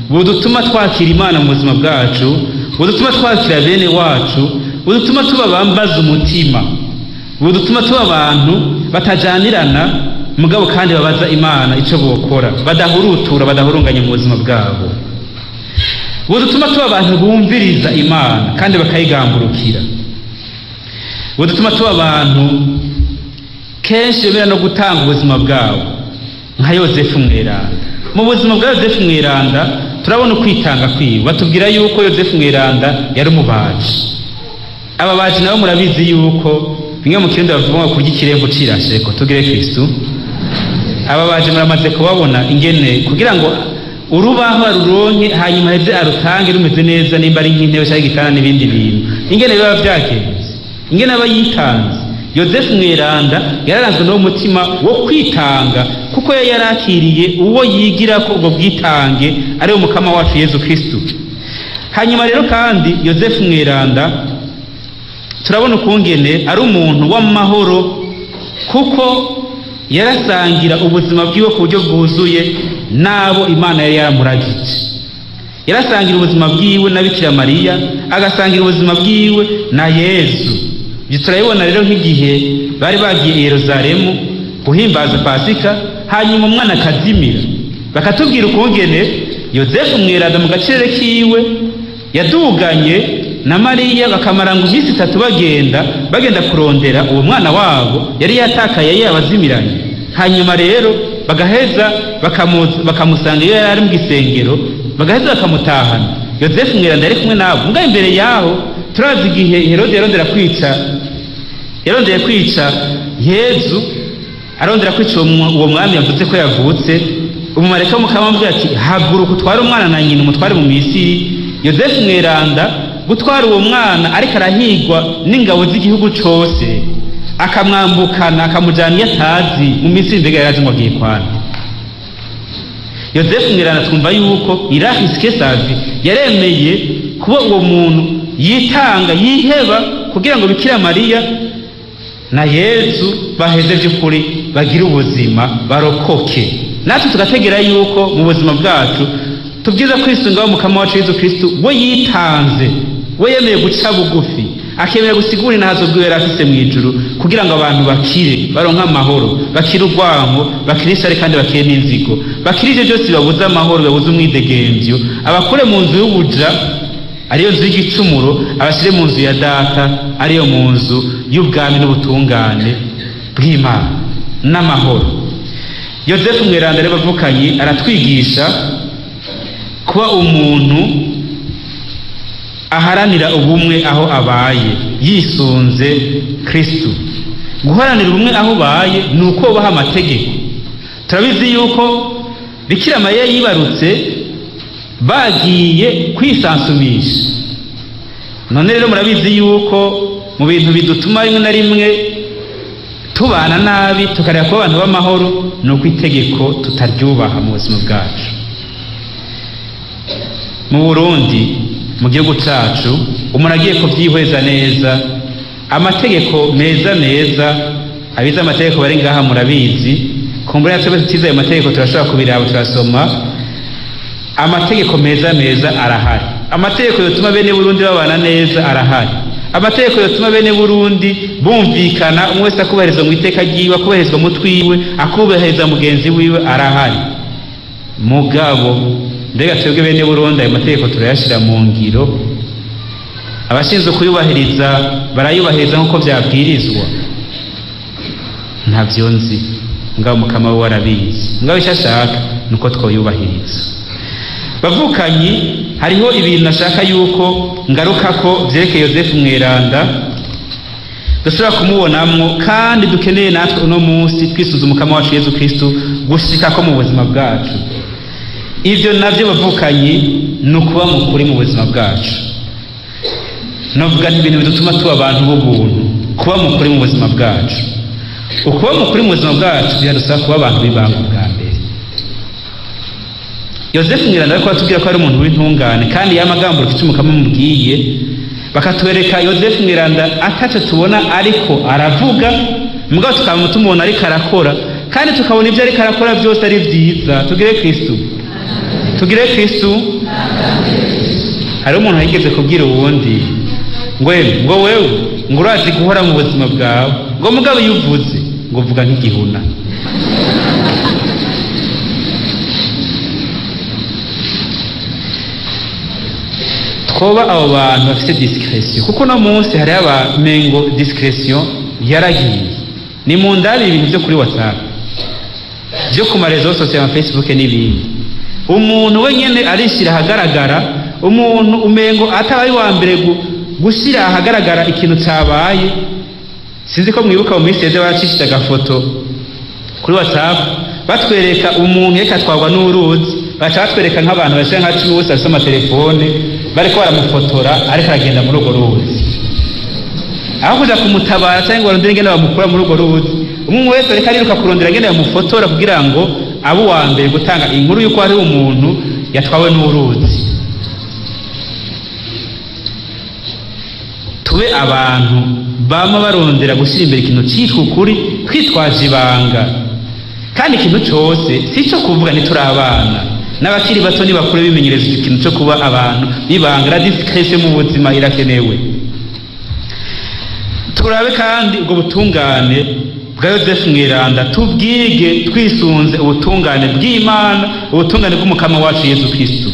budutuma twakira imana mu buzima bwacu budutuma twakira bene wacu budutuma tuba bambaza umutima budutuma tuba abantu batajanirana mugabo kandi babaza imana icyo bokora badahurutura badahurunganya mu buzima bwabo budutuma tuba abantu bumviriza imana kandi bakayigamburukira budutuma tuba abantu kenshi bemera no gutanga ubuzima bwabo nka yosefu mweranda mu buzima bwa yosefu mweranda turabona ukwitanga kwiwe batubwira yuko yosefu mweranda yari umubaji ababaji nabo murabizi yuko bimwe mu kirundi bavuga kurya ikirembo cirasheko tugire kristu ababaji muramaze kubabona ingene kugira ngo urubaho aruronke hanyuma heze arutange rumeze neza nimba ari nk'intebe cyangwa igitanda n'ibindi bintu ingene biba byagenze ingene aba yitanze yosefu mweranda yararanzwe n'uwo mutima wo kwitanga kuko yari yarakiriye uwo yigira ko ubwo bwitange ari we mukama wacu yezu kristu hanyuma rero kandi yosefu mweranda turabona ukungene ari umuntu w'amahoro kuko yarasangira ubuzima bwiwe ku buryo bwuzuye n'abo imana yari yaramuragije yarasangira ubuzima bwiwe na bikira mariya agasangira ubuzima bwiwe na yezu ibyo turabibona rero nk'igihe bari bagiye i yeruzalemu guhimbaza pasika hanyuma umwana akazimira bakatubwira ukungene yosefu mweranda mu gacere kiwe yaduganye na mariya bakamara ngo iminsi itatu bagenda bagenda kurondera uwo mwana wabo yari yatakaye yari yabazimiranye hanyuma rero bagaheza bakamusanga iyo yari ari mu gisengero bagaheza bakamutahana yosefu mweranda yari kumwe nabo mbwa imbere yaho turazi igihe herode yarondera kwica yarondeye kwica yezu arondera kwica uwo mwami yavuze ko yavutse umumareka mukamubwira ati haguruka utware umwana na nyina umutware mu misiri yosefu mweranda gutwara uwo mwana ariko arahigwa n'ingabo z'igihugu cyose akamwambukana akamujyana iyo atazi mu minsi mbega yari azi ngo agiye kwana yosefu mweranda twumva yuko irahisike savi yaremeye kuba uwo muntu yitanga yiheba kugira ngo bikira mariya na yezu baheze by'ukuri bagire ubuzima barokoke natwe tugategera yuko mu buzima bwacu tubwiza kwisungaho mukama wacu yezu kristu we yitanze we yemeye guca bugufi akemera gusigura intazo bwiwe yari afise mu ijuru kugira ngo abantu bakire baronke amahoro bakire urwango bakire ishyari kandi bakire n'inzigo bakire ibyo byose bibabuza amahoro bibabuza umwidegemvyo abakure mu nzu y'ubuja ariyo nzu y'igicumuro abashyire mu nzu ya data ariyo mu nzu y'ubwami n'ubutungane bw'imana n'amahoro yosefu mweranda rero bavukanyi aratwigisha kuba umuntu aharanira ubumwe aho abaye yisunze kristu guharanira ubumwe aho ubaye ni uko wubaha amategeko turabizi yuko bikira mariya yibarutse bagiye kwisansumisha none rero murabizi yuko mu bintu bidutuma rimwe na rimwe tubana nabi tukareba kuba abantu b'amahoro ni uko itegeko tutaryubaha mu buzima bwacu mu burundi mu gihugu cyacu umuntu agiye kubyihweza neza amategeko meza meza abize amategeko bari ngaha murabizi kumbura yatwe tutize ayo mategeko turashobora kubiraba turasoma amategeko meza meza arahari amategeko yatuma bene burundi babana neza arahari amategeko yatuma bene burundi bumvikana umwe wese akubahirizwa mu iteka ryiwe akubahirizwa mu twiwe akubahiriza mugenzi wiwe arahari mugabo mbega twebwe bene burundi ayo mategeko turayashyira mu ngiro abashinzwe kuyubahiriza barayubahiriza nk'uko byabwirizwa ntabyo nzi ngabo mukama we warabizi ngabo icyo ashaka ni uko twoyubahiriza bavukanyi hariho ibintu nashaka yuko ngaruka ko byerekeye yosefu mweranda dushobora kumubonamo kandi dukeneye natwe uno munsi twisuza umukama wacu yezu kristu gushika ko mu buzima bwacu ibyo nabyo bavukanyi ni ukuba mukuri mu buzima bwacu navuga ni ibintu bidutuma tuba abantu b'ubuntu kuba mukuri mu buzima bwacu ukuba mukuri mu buzima bwacu biradusaba kuba abantu b'ibanga bwa mbere yosefu mwiranda ariko batubwira ko ari umuntu w'intungane kandi yamagambo ufite umukama mubwiye bakatwereka yosefu mwiranda ataco tubona ariko aravuga mugabo tukaba tumubona ariko arakora kandi tukabona ibyo ariko arakora byose ari byiza tugire kristu tugire kristu hariho umuntu yigeze kubwira uwundi ngo "Ewe, ngo wewe ngo urazi guhora mu buzima bwawe ngo mugabo iyo uvuze ngo vuga nk'igihuna twoba abo bantu bafite discretion kuko no munsi hariho abamengo discretion yaragiye ni mu ndari ibintu byo kuri whatsapp byo ku marezo sosiyo nka facebook n'ibindi umuntu wenyine arishyira ahagaragara umuntu umengo atabaye uwa mbere gu- gushyira ahagaragara ikintu cyabaye sinzi ko mwibuka mu minsi yeze baracishije agafoto kuri whatsapp batwereka umuntu reka atwarwa n'uruzi baca batwereka nk'abantu bashira nka cumi bose bafite amatelefone bariko baramufotora ariko aragenda muri urwo ruzi aho kuja kumutabara cyangwa ngo barondere ingene bamukura muri urwo ruzi umwe wese ariko ariruka kurondera ingene bamufotora kugira ngo abe uwa mbere gutanga inkuru y'uko hari umuntu yatwawe n'uruzi tube abantu bama barondera gushyira imbere ikintu cyitwa ukuri twitwaje ibanga kandi ikintu cyose si icyo kuvuga ntituri abana n'abakiri bato nibakure bimenyereza icyo kintu cyo kuba abantu bibanga na disikiresi mu buzima irakenewe turabe kandi ubwo butungane bwa yosefu mweranda tubwige twisunze ubutungane bw'imana ubutungane bw'umukama wacu yesu kristo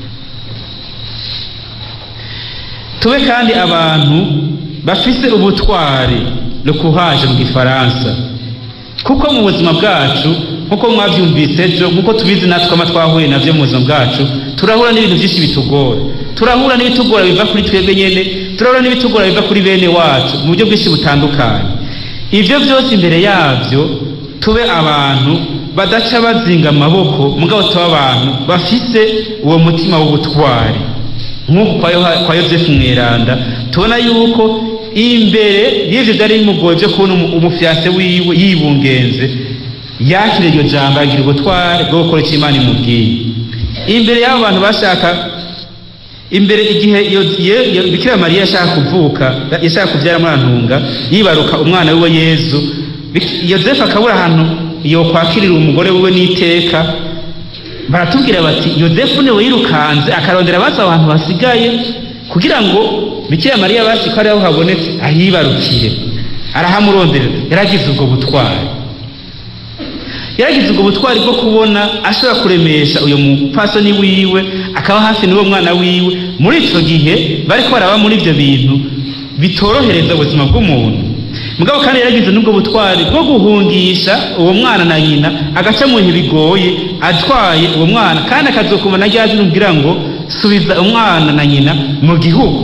tube kandi abantu bafise ubutwari le courage mu gifaransa kuko mu buzima bwacu nkuko mwabyumvise ejo nkuko tubizi natwe ama twahuye navyo mu buzima bwacu turahura n'ibintu byinshi bitugora turahura n'ibitugora biva kuri twebwe nyene turahura n'ibitugora biva kuri bene wacu mu buryo bwinshi butandukanye ibyo byose imbere yabyo tube abantu badaca bazinga amaboko mugabo tuba abantu bafise uwo mutima w'ubutwari nk'uku kwa Yoha- kwa yosefu mweranda tubona yuko imbere y'ivyo byari bimugoye byo kubona umu- umufyase wiwe yibungenze yakira iryo jambo agira ubutware bwo gukora icyo imana imubwiye imbere y'abo bantu bashaka imbere igihe iyo- iyo- iyo bikira mariya yashaka kuvuka yashaka kubyara muri antunga yibaruka umwana wiwe yezu Bik- yosefu akabura ahantu yokwakirira umugore wiwe n'iteka baratubwira bati yosefu niwe yirukanze akarondera abazi abantu basigaye kugira ngo bikira mariya basi ko ariho habonetse ahibarukire arahamuronderera yaragize ubwo butwari yaragize ubwo butwari bwo kubona ashobora kuremesha uyu mupfasoni wiwe akaba hafi n'uwo mwana wiwe muri icyo gihe bariko baraba muri ibyo bintu bitorohereza ubuzima bw'umuntu mugabo kandi yaragize n'ubwo butwari bwo guhungisha uwo mwana na nyina agaca mu bihe bigoye atwaye uwo mwana kandi akazokumva na rya jwi kugira ngo subiza umwana na nyina mu gihugu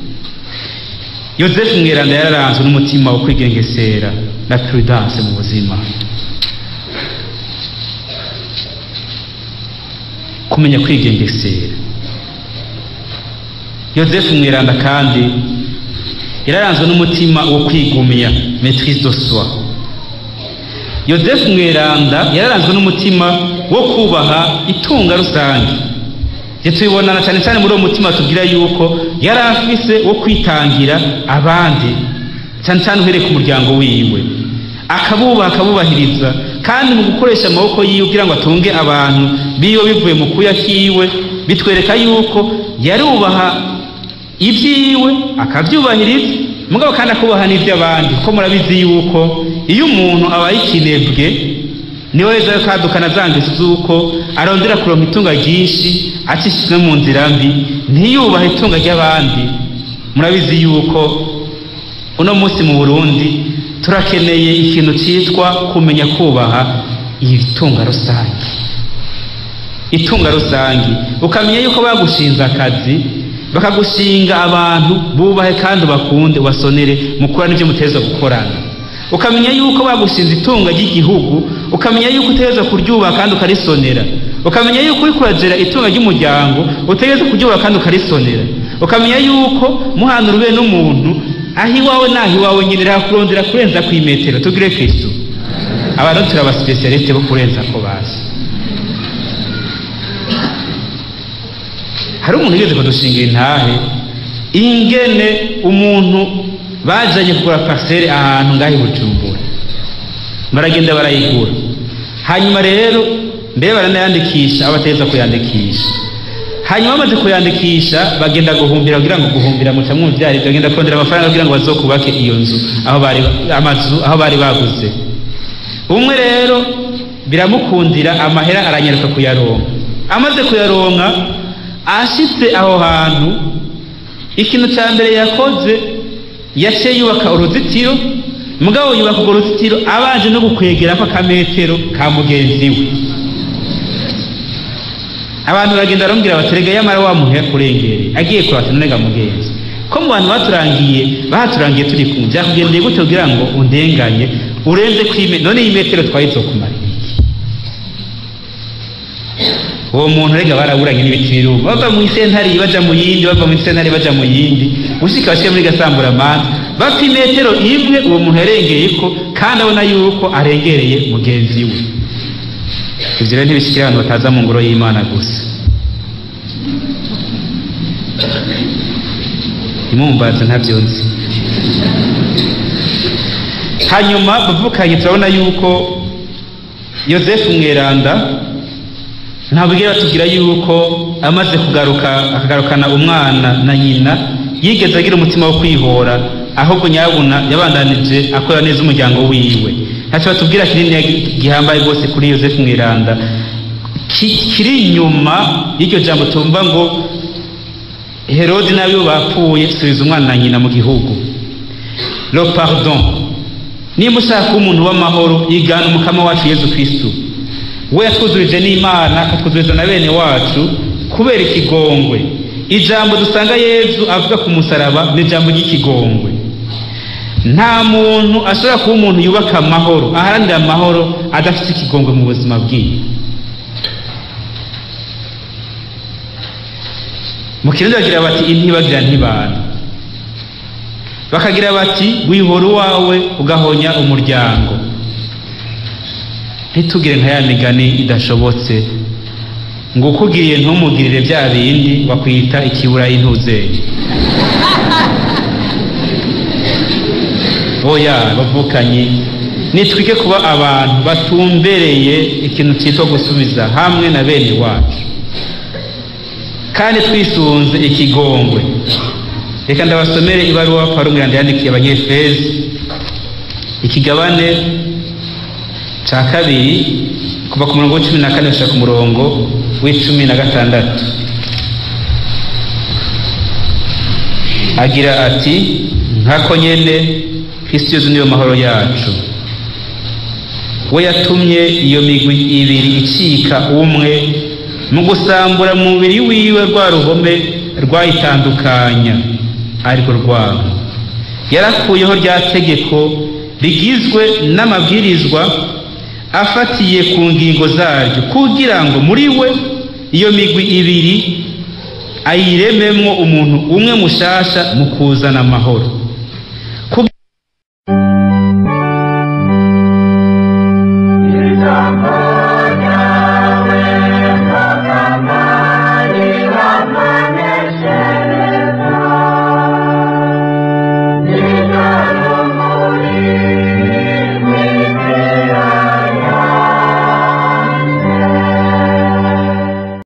yosefu mweranda yararanzwe n'umutima wo kwigengesera na prudence mu buzima kumenya kwigengesera yosefu mweranda kandi yararanzwe n'umutima wo kwigumya maitrise de soi yosefu mweranda yararanzwe n'umutima wo kubaha itunga rusange ibyo tubibonana cyane cyane muri uwo mutima tubwira yuko yari afise wo kwitangira abandi cyane cyane uhereye ku muryango wiwe akabubaha akabubahiriza kandi mu gukoresha amaboko yiwe kugira ngo atunge abantu biwe bivuye mu kuya kiwe bitwereka yuko yarubaha ibyiwe akabyubahiriza mugabo kandi akubaha n'iby'abandi kuko murabizi yuko iyo umuntu abaye ikinebwe niwe weza yo kadukana za ngeso z'uko arondera kuronka itunga ryinshi acishijwe mu nzira mbi ntiyubahe itunga ry'abandi murabizi yuko uno munsi mu burundi turakeneye ikintu cyitwa kumenya kubaha itunga rusange itunga rusange ukamenya yuko bagushinze akazi bakagushinga abantu bubahe kandi ubakunde ubasonere mukura n'ibyo muteza gukorana ukamenya yuko bagushinze itunga ry'igihugu ukamenya yuko utegereza kuryubaha kandi ukarisonera ukamenya yuko uri kuragera itunga ry'umuryango utegereza kuryubaha kandi ukarisonera ukamenya yuko muhana urube n'umuntu aho iwawe n'aho iwawe nyine kurondera kurenza ku imetero tugire kristo abantu turi abasipesiyalisite bo kurenza ko bazi hari umuntu ugeze kudushingira intahe ingene umuntu bajanye kugura parcelle ahantu ngaho i bujumbura baragenda barayigura hanyuma rero mbere baranayandikisha aho bategeza kuyandikisha hanyuma bamaze kuyandikisha bagenda guhumbira kugira ngo guhumbira muca mwumvyari bagenda kurondera amafaranga kugira ngo bazokubake iyo nzu aho bari amazu aho bari baguze umwe rero biramukundira amahera aranyaruka kuyaronka amaze kuyaronka ashitse aho hantu ikintu cya mbere yakoze yaciye yubaka uruzitiro mugabo yubaka urwo ruzitiro abanje no gukwegera ko akametero ka mugenzi we abantu baragenda barambwira bati rega yamara wamuhe kurengere agiye kurata nonega mugenzi ko mu bantu baturangiye bahaturangiye turi kumwe byakugendeye gute kugira ngo undenganye urenze kwime none iyi metero twari kumara uwo muntu rega baraburanye n'ibiti biruma bava mu isentari baja mu yindi bava mu isentari baja mu yindi gushika bashika muri gasamburamanza bapfa imetero imwe uwo muntu yarengeye ko kandi abona yuko arengereye mugenzi we ivyo rero ntibishikira abantu bataza mu ngoro y'imana gusa imumbaza ntavyo nzi hanyuma bavukanye turabona yuko yosefu mweranda ntabwira batubwira yuko amaze kugaruka akagarukana umwana na nyina yigeze agira umutima wo kwihora ahubwo nyabuna yabandanije akora neza umuryango wiwe ntacyo batubwira kinini gihambaye rwose kuri yosefu mweranda kiri inyuma y'iryo jambo tumva ngo herodi n'abibo bapfuye subiza umwana na nyina mu gihugu lo pardon nimba ushaka kuba umuntu w'amahoro yigana umukama wacu yezu kristu we yatwuzurije n'imana akatwuzuriza na bene wacu kubera ikigongwe ijambo dusanga yezu avuga ku musaraba ni ijambo ry'ikigongwe nta muntu ashobora kuba umuntu yubaka amahoro aharanira amahoro adafite ikigongwe mu buzima bwiwe mu kirundi bagira bati intibagira ntibana bakagira bati wihora uwawe ugahonya umuryango ntitugire nka ya migani idashobotse ngo ukugiriye ntumugirire bya bindi bakwita ikibura y'intuzeri oya bavukanye nitwike kuba abantu batumbereye ikintu cyitwa gusubiza hamwe na bene wacu kandi twisunze ikigongwe reka ndabasomere ibaruwa paul yandikiye abanyefezi ikigabane cya kabiri kuva ku murongo w'icumi na kane gushaka ku murongo w'icumi na gatandatu agira ati nkako nyene kristo yezu niyo mahoro yacu we yatumye iyo migwi ibiri icika umwe mu gusambura mu mubiri wiwe rwa ruhome rwayitandukanya ariko rwabo yarakuyeho rya tegeko rigizwe n'amabwirizwa afatiye ku ngingo zaryo kugira ngo muri we iyo migwi ibiri ayirememwo umuntu umwe mushasha mu kuzana amahoro